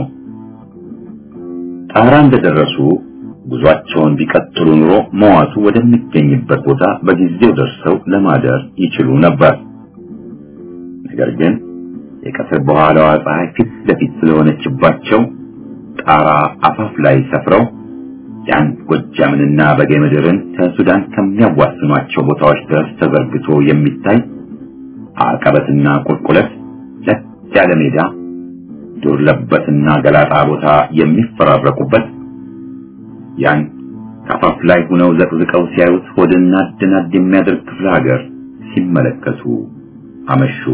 ጣራ እንደደረሱ ጉዟቸውን ቢቀጥሉ ኑሮ መዋቱ ወደሚገኝበት ቦታ በጊዜው ደርሰው ለማደር ይችሉ ነበር። ነገር ግን የቀትር በኋላዋ ፀሐይ ፊት ለፊት ስለሆነችባቸው ጣራ አፋፍ ላይ ሰፍረው ያን ጎጃምንና በጌ ምድርን ከሱዳን ከሚያዋስኗቸው ቦታዎች ድረስ ተዘርግቶ የሚታይ አቀበትና ቁልቁለት ለጥ ያለ ሜዳ ዱር ለበትና ገላጣ ቦታ የሚፈራረቁበት ያን ከአፋፍ ላይ ሆነው ዘቅዝቀው ሲያዩት ሆድና ድናድ የሚያደርግ ክፍለ ሀገር ሲመለከቱ አመሹ።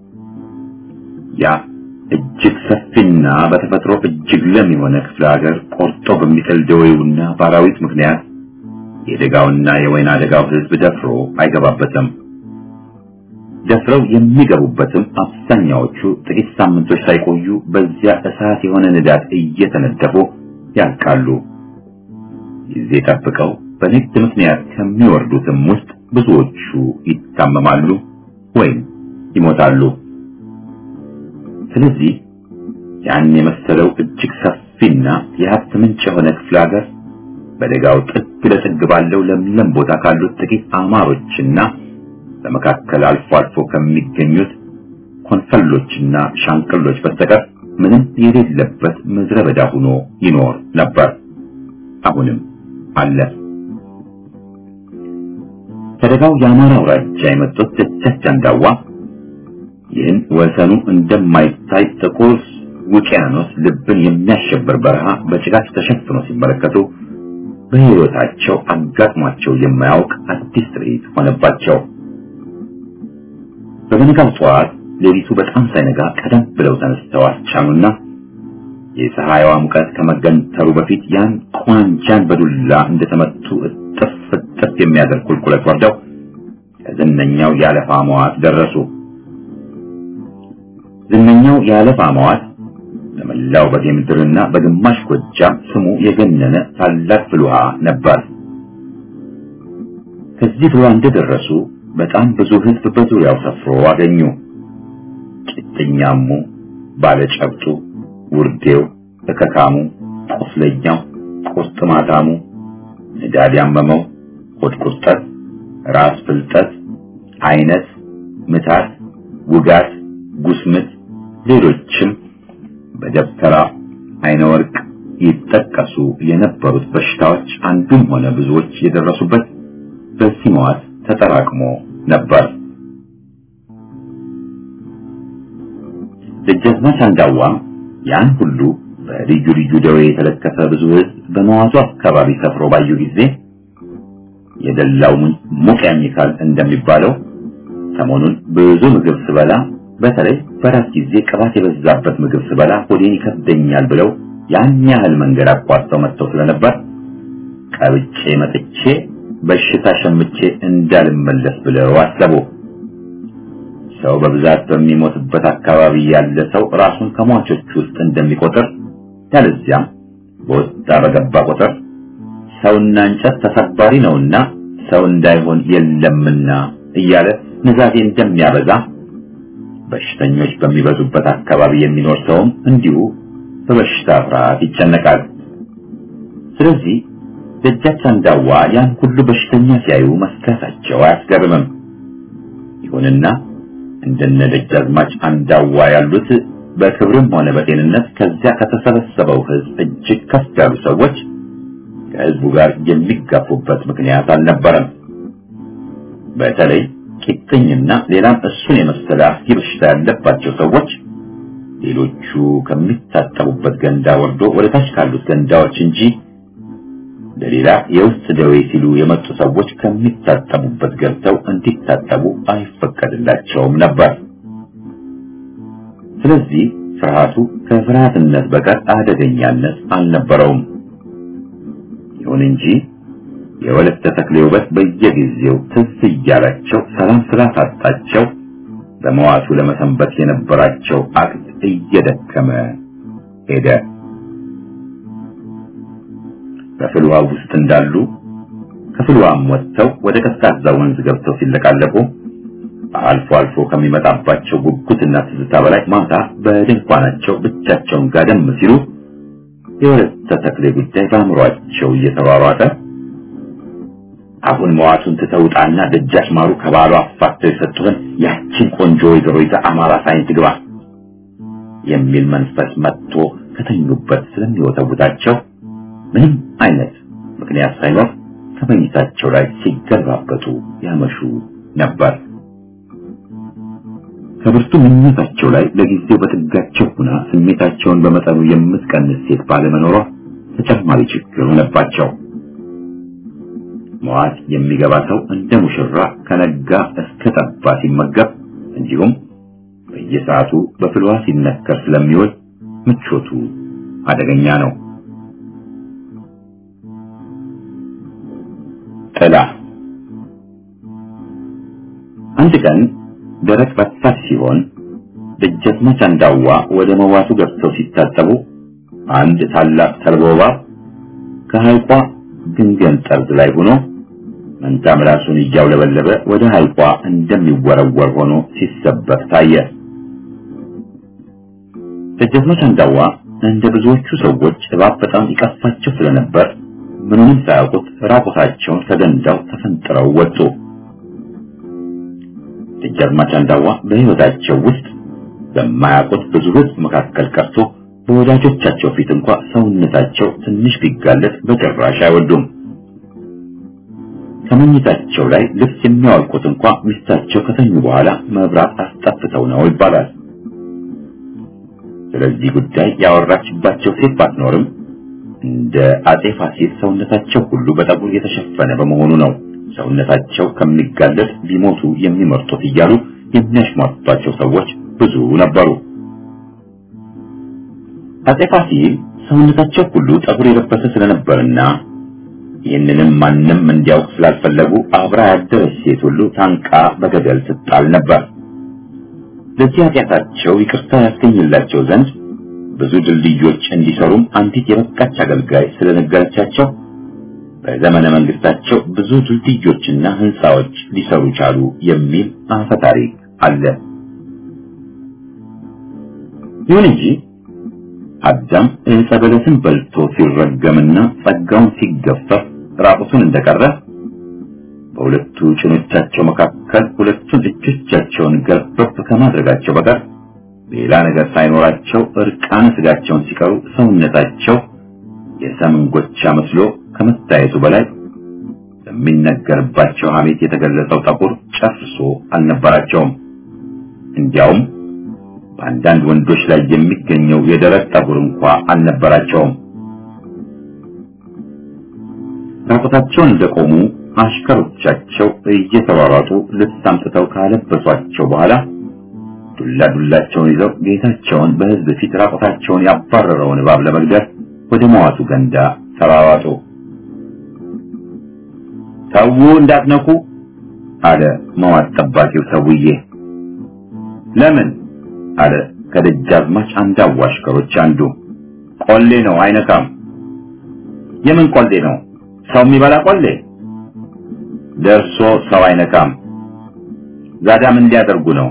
ያ እጅግ ሰፊና በተፈጥሮ እጅግ ለም የሆነ ክፍለ ሀገር ቆርጦ በሚጥል ደዌውና በአራዊት ምክንያት የደጋውና የወይና ደጋው ሕዝብ ደፍሮ አይገባበትም። ደፍረው የሚገቡበትም አብዛኛዎቹ ጥቂት ሳምንቶች ሳይቆዩ በዚያ እሳት የሆነ ንዳድ እየተነደፉ ያልቃሉ። ጊዜ ጠብቀው በንግድ ምክንያት ከሚወርዱትም ውስጥ ብዙዎቹ ይታመማሉ ወይም ይሞታሉ። ስለዚህ ያን የመሰለው እጅግ ሰፊና የሀብት ምንጭ የሆነ ክፍለ ሀገር በደጋው ጥግ ለጥግ ባለው ለምለም ቦታ ካሉት ጥቂት አማሮችና በመካከል አልፎ አልፎ ከሚገኙት ኮንፈሎችና ሻንቅሎች በስተቀር ምንም የሌለበት ምድረ በዳ ሆኖ ይኖር ነበር። አሁንም አለ። ከደጋው የአማራ አውራጃ የመጡት ደጃች አንዳዋ ይህን ወሰኑ እንደማይታይ ጥቁር ውቅያኖስ ልብን የሚያሸብር በረሃ በጭጋግ ተሸፍኖ ሲመለከቱ በሕይወታቸው አጋጥሟቸው የማያውቅ አዲስ ትርኢት ሆነባቸው። በበነጋው ጠዋት ሌሊቱ በጣም ሳይነጋ ቀደም ብለው ተነስተው አስቻኑና የፀሐይዋ ሙቀት ከመገንተሩ በፊት ያን ቋንጃን በዱላ እንደተመቱ እጥፍ እጥፍ የሚያደርግ ቁልቁለት ወርደው ከዝነኛው የአለፋ መዋት ደረሱ። ዝነኛው የአለፋ መዋት በመላው በጌ ምድርና በግማሽ ጎጃም ስሙ የገነነ ታላቅ ፍልውሃ ነበር። ከዚህ ፍልውሃ እንደደረሱ በጣም ብዙ ሕዝብ በዙሪያው ሰፍሮ አገኙ። ጭጥኛሙ፣ ባለጨብጡ፣ ውርዴው፣ እከካሙ፣ ቁስለኛው፣ ቁርጥማታሙ፣ ንዳድ ያመመው፣ ሆድ ቁርጠት፣ ራስ ፍልጠት፣ አይነት፣ ምታት፣ ውጋት፣ ጉስምት፣ ሌሎችም በደብተራ አይነ ወርቅ ይጠቀሱ የነበሩት በሽታዎች አንዱም ሆነ ብዙዎች የደረሱበት በዚህ መዋት ተጠራቅሞ ነበር። ደጃዝማች አንዳዋ ያን ሁሉ በልዩ ልዩ ደዌ የተለከፈ ብዙ ሕዝብ በመዋቱ አካባቢ ሰፍሮ ባዩ ጊዜ የደላው ሙቅ ያኝካል እንደሚባለው ሰሞኑን ብዙ ምግብ ስበላ በተለይ በራት ጊዜ ቅባት የበዛበት ምግብ ስበላ ሆዴን ይከብደኛል ብለው ያን ያህል መንገድ አቋርጠው መጥተው ስለነበር ቀብጬ መጥቼ በሽታ ሸምቼ እንዳልመለስ ብለው አሰቡ። ሰው በብዛት በሚሞትበት አካባቢ ያለ ሰው ራሱን ከሟቾች ውስጥ እንደሚቆጥር ያለዚያም በወጣ በገባ ቁጥር ሰውና እንጨት ተሰባሪ ነውና ሰው እንዳይሆን የለምና እያለ ንዛዜ እንደሚያበዛ በሽተኞች በሚበዙበት አካባቢ የሚኖር ሰውም እንዲሁ በበሽታ ፍርሃት ይጨነቃል። ስለዚህ ደጃች አንዳዋ ያን ሁሉ በሽተኛ ሲያዩ መስከሳቸው አያስገርምም። ይሁንና እንደነ ደጃዝማች አንዳዋ ያሉት በክብርም ሆነ በጤንነት ከዚያ ከተሰበሰበው ሕዝብ እጅግ ከፍ ያሉ ሰዎች ከህዝቡ ጋር የሚጋፉበት ምክንያት አልነበረም። በተለይ ቂጥኝና ሌላም እሱን የመሰለ አስጊ በሽታ ያለባቸው ሰዎች ሌሎቹ ከሚታጠቡበት ገንዳ ወርዶ ወደ ታች ካሉት ገንዳዎች እንጂ ለሌላ የውስጥ ደዌ ሲሉ የመጡ ሰዎች ከሚታጠቡበት ገብተው እንዲታጠቡ አይፈቀድላቸውም ነበር። ስለዚህ ፍርሃቱ ከፍርሃትነት በቀር አደገኛነት አልነበረውም። ይሁን እንጂ የወለተ ተክሌ ውበት በየጊዜው ትዝ እያላቸው ሰላም ስላሳጣቸው በመዋቱ ለመሰንበት የነበራቸው አቅት እየደከመ ሄደ። በፍልዋ ውስጥ እንዳሉ ከፍልዋም ወጥተው ወደ ቀዝቃዛ ወንዝ ገብተው ሲለቃለቁ አልፎ አልፎ ከሚመጣባቸው ጉጉትና ትዝታ በላይ ማታ በድንኳናቸው ብቻቸውን ጋደም ሲሉ የወለተ ተክሌ ጉዳይ በአእምሯቸው እየተሯሯጠ አሁን መዋቱን ትተውጣና ደጃች ማሩ ከባሏ አፋተው የሰጡህን ያችን ቆንጆ ወይዘሮ ይዛ አማራ ሳይንት ግባ የሚል መንፈስ መጥቶ ከተኙበት ስለሚወተውታቸው ምንም አይነት ምክንያት ሳይኖር ከመኝታቸው ላይ ሲገለባበጡ ያመሹ ነበር። ከብርቱ ምኞታቸው ላይ ለጊዜው በጥጋቸው ሆና ስሜታቸውን በመጠኑ የምትቀንስ ሴት ባለመኖሯ ተጨማሪ ችግር ሆነባቸው። መዋት የሚገባ ሰው እንደ ሙሽራ ከነጋ እስከ ጠባ ሲመገብ እንዲሁም በየሰዓቱ በፍልዋ ሲነከር ስለሚውል ምቾቱ አደገኛ ነው። ጥላ አንድ ቀን ደረቅ ረፋት ሲሆን ደጃዝማች አንዳዋ ወደ መዋቱ ገብተው ሲታጠቡ አንድ ታላቅ ተልባ እባብ ከሐይቋ ግንገን ጠርዝ ላይ ሆኖ መንታ ምላሱን እያውለበለበ ወደ ሐይቋ እንደሚወረወር ሆኖ ሲሰበር ታየ። ደጃዝማች አንዳዋ እንደ ብዙዎቹ ሰዎች እባብ በጣም ይቀፋቸው ስለነበር ምንም ሳያውቁት ራቁታቸውን ከገንዳው ተፈንጥረው ወጡ። ደጃዝማች አንዳዋ በሕይወታቸው ውስጥ በማያውቁት ብዙ ሕዝብ መካከል ቀርቶ በወዳጆቻቸው ፊት እንኳ ሰውነታቸው ትንሽ ቢጋለጥ በጭራሽ አይወዱም። ከመኝታቸው ላይ ልብስ የሚያወልቁት እንኳ ሚስታቸው ከተኙ በኋላ መብራት አስጠፍተው ነው ይባላል። ስለዚህ ጉዳይ ያወራችባቸው ሴት ባትኖርም እንደ አጼ ፋሲል ሰውነታቸው ሁሉ በጠጉር የተሸፈነ በመሆኑ ነው ሰውነታቸው ከሚጋለጥ ቢሞቱ የሚመርጡት እያሉ የሚያሽሟጧቸው ሰዎች ብዙ ነበሩ። አጼ ፋሲል ሰውነታቸው ሁሉ ጠጉር የለበሰ ስለነበርና ይህንንም ማንም እንዲያውቅ ስላልፈለጉ አብራ ያደረች ሴት ሁሉ ታንቃ በገደል ትጣል ነበር። ለዚህ ኃጢአታቸው ይቅርታ ያስገኝላቸው ዘንድ ብዙ ድልድዮች እንዲሰሩም አንዲት የበቃች አገልጋይ ስለነገረቻቸው በዘመነ መንግስታቸው ብዙ ድልድዮችና ህንፃዎች ሊሰሩ ቻሉ የሚል አፈ ታሪክ አለ። ይሁን እንጂ አዳም ዕፀ በለስን በልቶ ሲረገምና ጸጋውን ሲገፈፍ ራቁቱን እንደቀረ በሁለቱ ጭኖቻቸው መካከል ሁለቱን እጆቻቸውን ገርበብ ከማድረጋቸው በቀር ሌላ ነገር ሳይኖራቸው እርቃነ ስጋቸውን ሲቀሩ ሰውነታቸው የሰምን ጎቻ መስሎ ከመታየቱ በላይ በሚነገርባቸው ሐሜት የተገለጸው ጠጉር ጨርሶ አልነበራቸውም። እንዲያውም በአንዳንድ ወንዶች ላይ የሚገኘው የደረት ጠጉር እንኳ አልነበራቸውም። ራቁታቸውን እንደቆሙ አሽከሮቻቸው እየተሯሯጡ ልብስ አምጥተው ካለበሷቸው በኋላ ዱላ ዱላቸውን ይዘው ጌታቸውን በሕዝብ ፊት ራቁታቸውን ያባረረውን እባብ ለመግደል ወደ መዋቱ ገንዳ ተሯሯጡ። ተዉ እንዳትነኩ አለ መዋት ጠባቂው ሰውዬ። ለምን አለ ከደጃዝማች አንድ አዋሽከሮች አንዱ። ቆሌ ነው አይነካም። የምን ቆሌ ነው? ሰው የሚበላ ቆሌ? ደርሶ ሰው አይነካም። ዛዳም እንዲያደርጉ ነው።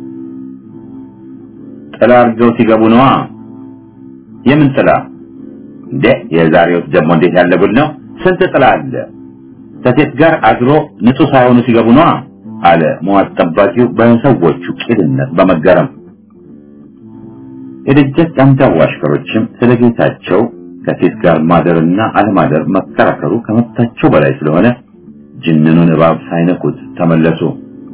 ጥላ አድርገው ሲገቡ ነዋ። የምን ጥላ እንዴ? የዛሬው ደግሞ እንዴት ያለ ጉድ ነው! ስንት ጥላ አለ። ከሴት ጋር አድሮ ንጹህ ሳይሆኑ ሲገቡ ነዋ አለ መዋት ጠባቂው በሰዎቹ ቂልነት በመገረም። የደጃች አንዳው አሽከሮችም ስለ ጌታቸው ከሴት ጋር ማደርና አለማደር መከራከሩ ከመብታቸው በላይ ስለሆነ ጅንኑን እባብ ሳይነኩት ተመለሱ።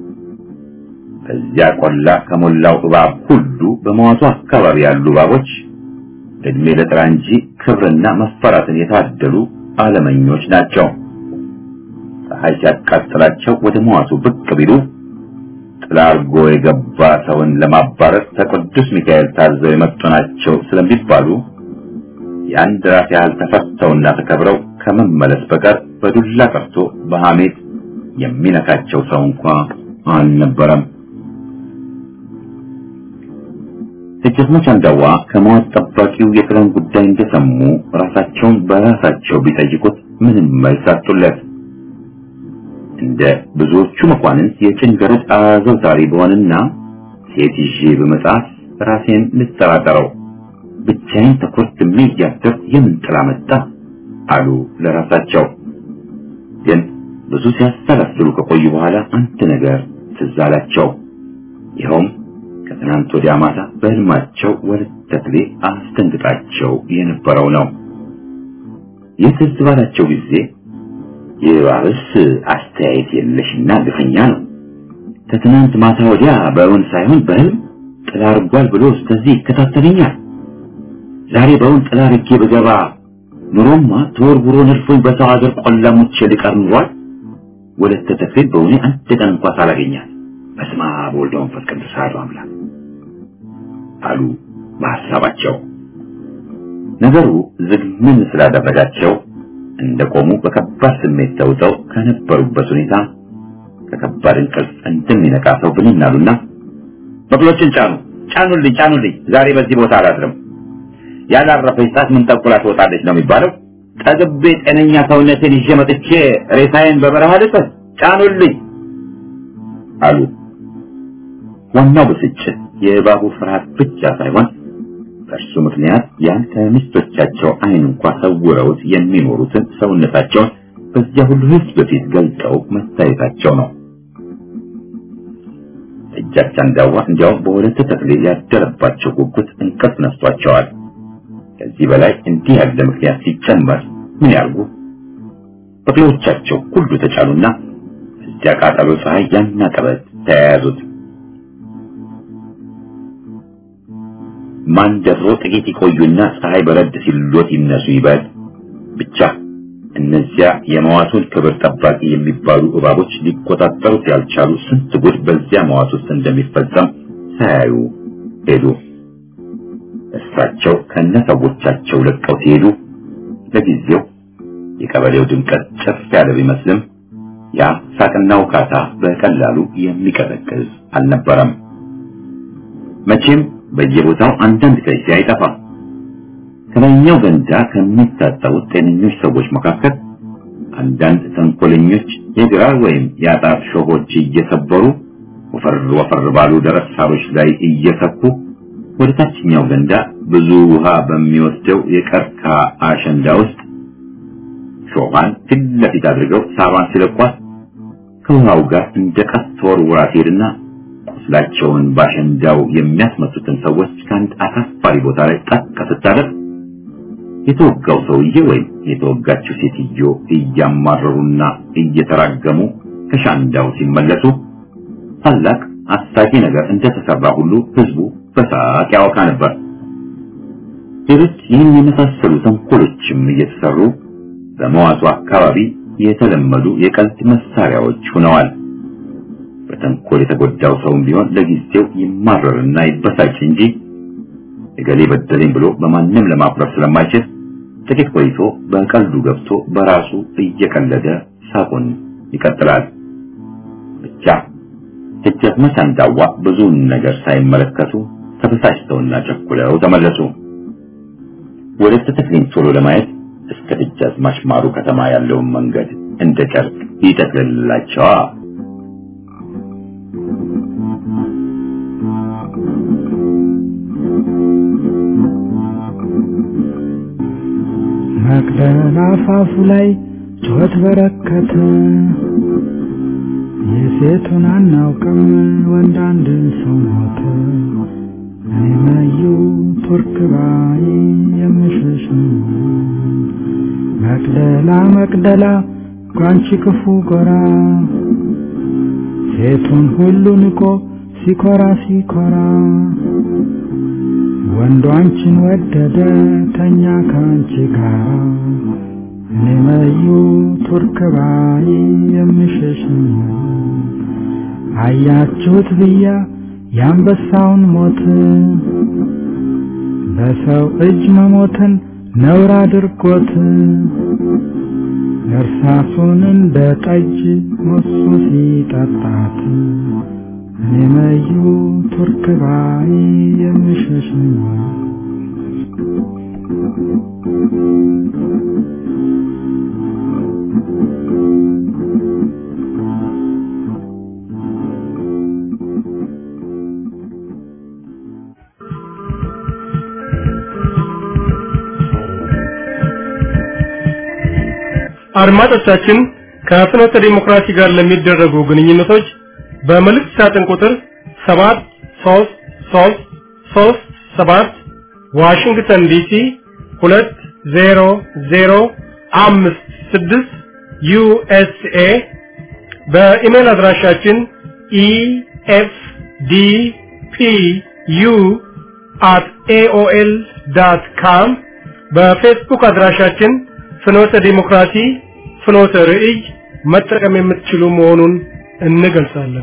በዚያ ቆላ ከሞላው እባብ ሁሉ በመዋቱ አካባቢ ያሉ እባቦች እድሜ ለጥራ እንጂ ክብርና መፈራትን የታደሉ አለመኞች ናቸው። ፀሐይ ሲያቃጥላቸው ወደ መዋቱ ብቅ ቢሉ ጥላ አርጎ የገባ ሰውን ለማባረር ከቅዱስ ሚካኤል ታዘው የመጡ ናቸው ስለሚባሉ የአንድ ራስ ያህል ተፈተውና ተከብረው ከመመለስ በቀር በዱላ ቀርቶ በሐሜት የሚነካቸው ሰው እንኳ አልነበረም። ደጃዝማች አንዳዋ ከመዋት ጠባቂው የጥለን ጉዳይ እንደሰሙ ራሳቸውን በራሳቸው ቢጠይቁት ምንም መልስ አጡለት። እንደ ብዙዎቹ መኳንንት የጭን ገረድ አዘውታሪ በሆንና ሴት ይዤ በመጽሐፍ ራሴን ልጠራጠረው ብቻዬን ተኮርትሜ እያደርኩ የምን ጥላ መጣ አሉ ለራሳቸው። ግን ብዙ ሲያሰላስሉ ከቆዩ በኋላ አንድ ነገር ትዝ አላቸው። ይኸውም ከትናንት ወዲያ ማታ በህልማቸው ወለተ ተክሌ አስደንግጣቸው የነበረው ነው። ይህ ትዝ ባላቸው ጊዜ የባብስ አስተያየት የለሽና ግፈኛ ነው። ከትናንት ማታ ወዲያ በእውን ሳይሆን በህልም ጥላ አርጓል ብሎ እስከዚህ ይከታተለኛል። ዛሬ በእውን ጥላ አርጌ ብገባ ኑሮማ ተወርውሮ ነድፎኝ በሰው ሀገር ቆላሞች ልቀር ኑሯል። ወለተ ተክሌ በእውኔ አንድ ቀን እንኳ ሳላገኛት በስመ አብ ወወልድ ወመንፈስ ቅዱስ አሐዱ አምላክ አሉ በሐሳባቸው። ነገሩ ዝግምን ስላደረጋቸው እንደቆሙ በከባድ ስሜት ተውጠው ከነበሩበት ሁኔታ ከከባድ እንቅልፍ እንደሚነቃ ሰው ብንን አሉና በቅሎችን ጫኑ፣ ጫኑልኝ፣ ጫኑልኝ፣ ዛሬ በዚህ ቦታ አላድርም። ያላረፈች ሰዓት ምን ጠቁላ ትወጣለች ነው የሚባለው። ጠግቤ ጤነኛ ሰውነቴን ይዤ መጥቼ ሬሳዬን በበረሃ ልጥል፣ ጫኑልኝ አሉ። ዋናው ብስጭት የእባቡ ፍርሃት ብቻ ሳይሆን በእርሱ ምክንያት ያን ከሚስቶቻቸው ዓይን እንኳ ሰውረውት የሚኖሩትን ሰውነታቸውን በዚያ ሁሉ ሕዝብ በፊት ገልጠው መታየታቸው ነው። እጃቸው አንዳዋ እንዲያውም በሁለት ተክሌ ያደረባቸው ጉጉት እንቅልፍ ነስቷቸዋል። ከዚህ በላይ እንዲህ ያለ ምክንያት ሲጨመር ምን ያርጉ? በቅሎቻቸው ሁሉ ተጫኑና እዚያ ቃጠሎ ፀሐይ ያና ቀበት ተያያዙት። ማን ደፍሮ ጥቂት ይቆዩና ፀሐይ በረድ ሲሎት ይነሱ ይበል። ብቻ እነዚያ የመዋቱን ክብር ጠባቂ የሚባሉ እባቦች ሊቆጣጠሩት ያልቻሉ ስንት ጉድ በዚያ መዋት ውስጥ እንደሚፈጸም ሳያዩ ሄዱ። እሳቸው ከነሰዎቻቸው ለቀው ሲሄዱ ለጊዜው የቀበሌው ድምቀት ጨፍ ያለ ቢመስልም ያ ሳቅና ውካታ በቀላሉ የሚቀዘቅዝ አልነበረም። መቼም በየቦታው አንዳንድ ከይሲ አይጠፋም። ከላይኛው ገንዳ ከሚታጠቡት ጤነኞች ሰዎች መካከል አንዳንድ ተንኮለኞች የግራር ወይም የአጣት ሾሆች እየሰበሩ ወፈር ወፈር ባሉ ደረቅ ሳሮች ላይ እየሰኩ ወደ ታችኛው ገንዳ ብዙ ውሃ በሚወስደው የቀርካ አሸንዳ ውስጥ ሾሃን ፊት ለፊት አድርገው ሳባን ሲለቋት ከውሃው ጋር እንደ ቀስት ተወርውራ ትሄድና ቁስላቸውን ባሸንዳው የሚያስመቱትን ሰዎች ከአንድ አሳፋሪ ቦታ ላይ ጠቅ ስታደርግ የተወጋው ሰውዬ ወይም የተወጋችው ሴትዮ እያማረሩና እየተራገሙ ከሻንዳው ሲመለሱ ታላቅ አሳቂ ነገር እንደተሰራ ሁሉ ህዝቡ በሳቅ ያወካ ነበር። ሌሎች ይህን የመሳሰሉ ተንኮሎችም እየተሰሩ በመዋቱ አካባቢ የተለመዱ የቀልድ መሳሪያዎች ሆነዋል። በተንኮል የተጎዳው ሰውም ቢሆን ለጊዜው ይማረርና ይበሳጭ እንጂ እገሌ በደለኝ ብሎ በማንም ለማፍረስ ስለማይችል ጥቂት ቆይቶ በቀልዱ ገብቶ በራሱ እየቀለደ ሳቁን ይቀጥላል። ብቻ ደጃዝማች አንዳዋ ብዙውን ነገር ሳይመለከቱ ተበሳጭተውና ቸኩለው ተመለሱ። ወደ ተክሌን ቶሎ ለማየት እስከ ደጃዝማች ማሩ ከተማ ያለውን መንገድ እንደ ጨርቅ ይጠቅልላቸዋ። መቅደላ አፋፉ ላይ ጩኸት በረከተ። የሴቱን አናውቅም ወንድ አንድ ሰው ሞተ። እኔ መዩ ቱርክ ባይ የምሸሽ መቅደላ መቅደላ ጓንቺ ክፉ ጎራ ሴቱን ሁሉ ንቆ ሲኮራ ሲኮራ ወንዱ አንቺን ወደደ ተኛ ከአንቺ ጋር እኔ መዩ ቱርክ ባይ የምሸሽ አያችሁት ብያ የአንበሳውን ሞት በሰው እጅ መሞትን ነውር አድርጎት እርሳሱን እንደ ጠጅ ሞሱ ሲጠጣት እኔ መዩ ቱርክ ባይ የምሸሽ አድማጮቻችን ከፍኖተ ዲሞክራሲ ጋር ለሚደረጉ ግንኙነቶች በመልእክት ሳጥን ቁጥር 73337 ዋሽንግተን ዲሲ 20056 ዩኤስኤ በኢሜል አድራሻችን ኢኤፍዲፒዩ at aol.com በፌስቡክ አድራሻችን ፍኖተ ዲሞክራሲ ፍኖተ ርዕይ መጠቀም የምትችሉ መሆኑን እንገልጻለን።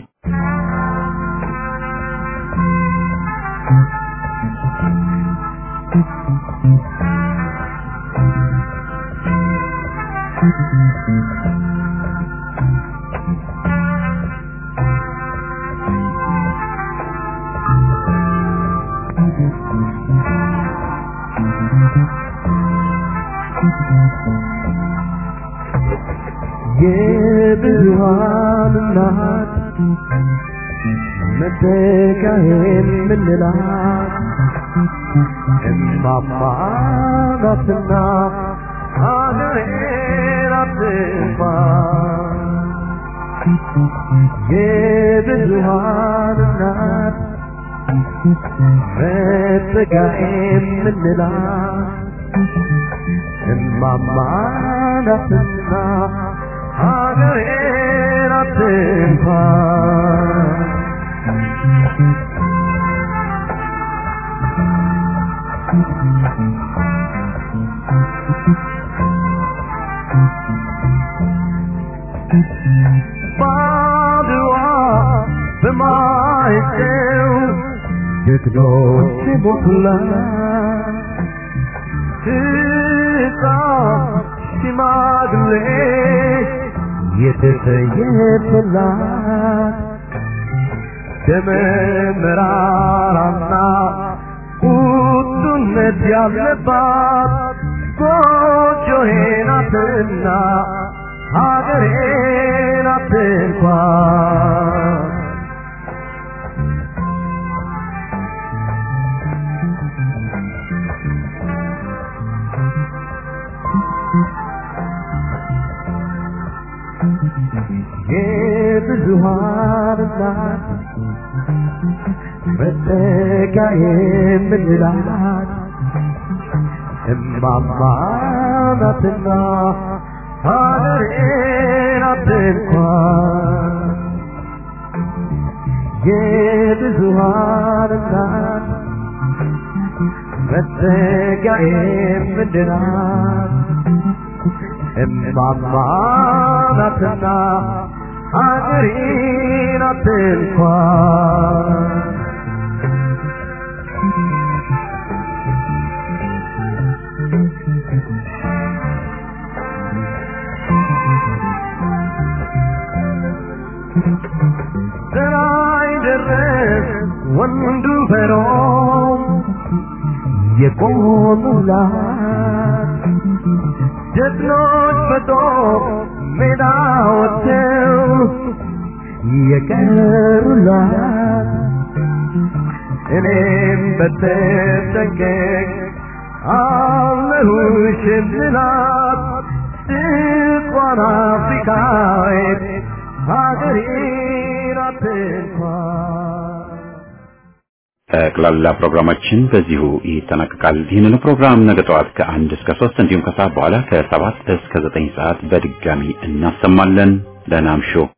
የብዙሃን እናት መተካሄን ምንላት እማማ ናትና ሀገሬን አትንፋ የብዙሃን እናት መተካሄን ምንላት እማማ ናትና ሀገሬን አትንኳ ባድዋ በማይጨው ጀግኖች ሞቱላት ሕፃን ሽማግሌ የተሰየፈላት ደመ መራራና ቁጡነት ያለባት ጎጆዬ ናትና ሀገሬ ናት እንኳን የብዙሃን እናት መጠጊያ የምንላት እማማ ናትና ሀገሬ ናት እንኳን የብዙሃን እናት መጠጊያ የምንላት እማማ ናትና ሀገሬ ናት እንኳን ዘራይ ደረስ ወንዱ ፈሮም የቆሙላት ጀግኖች በጦር ሜዳ ወጥተው የቀሩላት እኔም በተጠንቀቅ አለሁሽ ምላት ስቋን አፍሪካዊት ሀገሬ ናት እንኳን ጠቅላላ ፕሮግራማችን በዚሁ ይጠናቀቃል። ይህንን ፕሮግራም ነገ ጠዋት ከአንድ እስከ ሶስት እንዲሁም ከሰዓት በኋላ ከሰባት እስከ ዘጠኝ ሰዓት በድጋሚ እናሰማለን። ደህና እምሹ።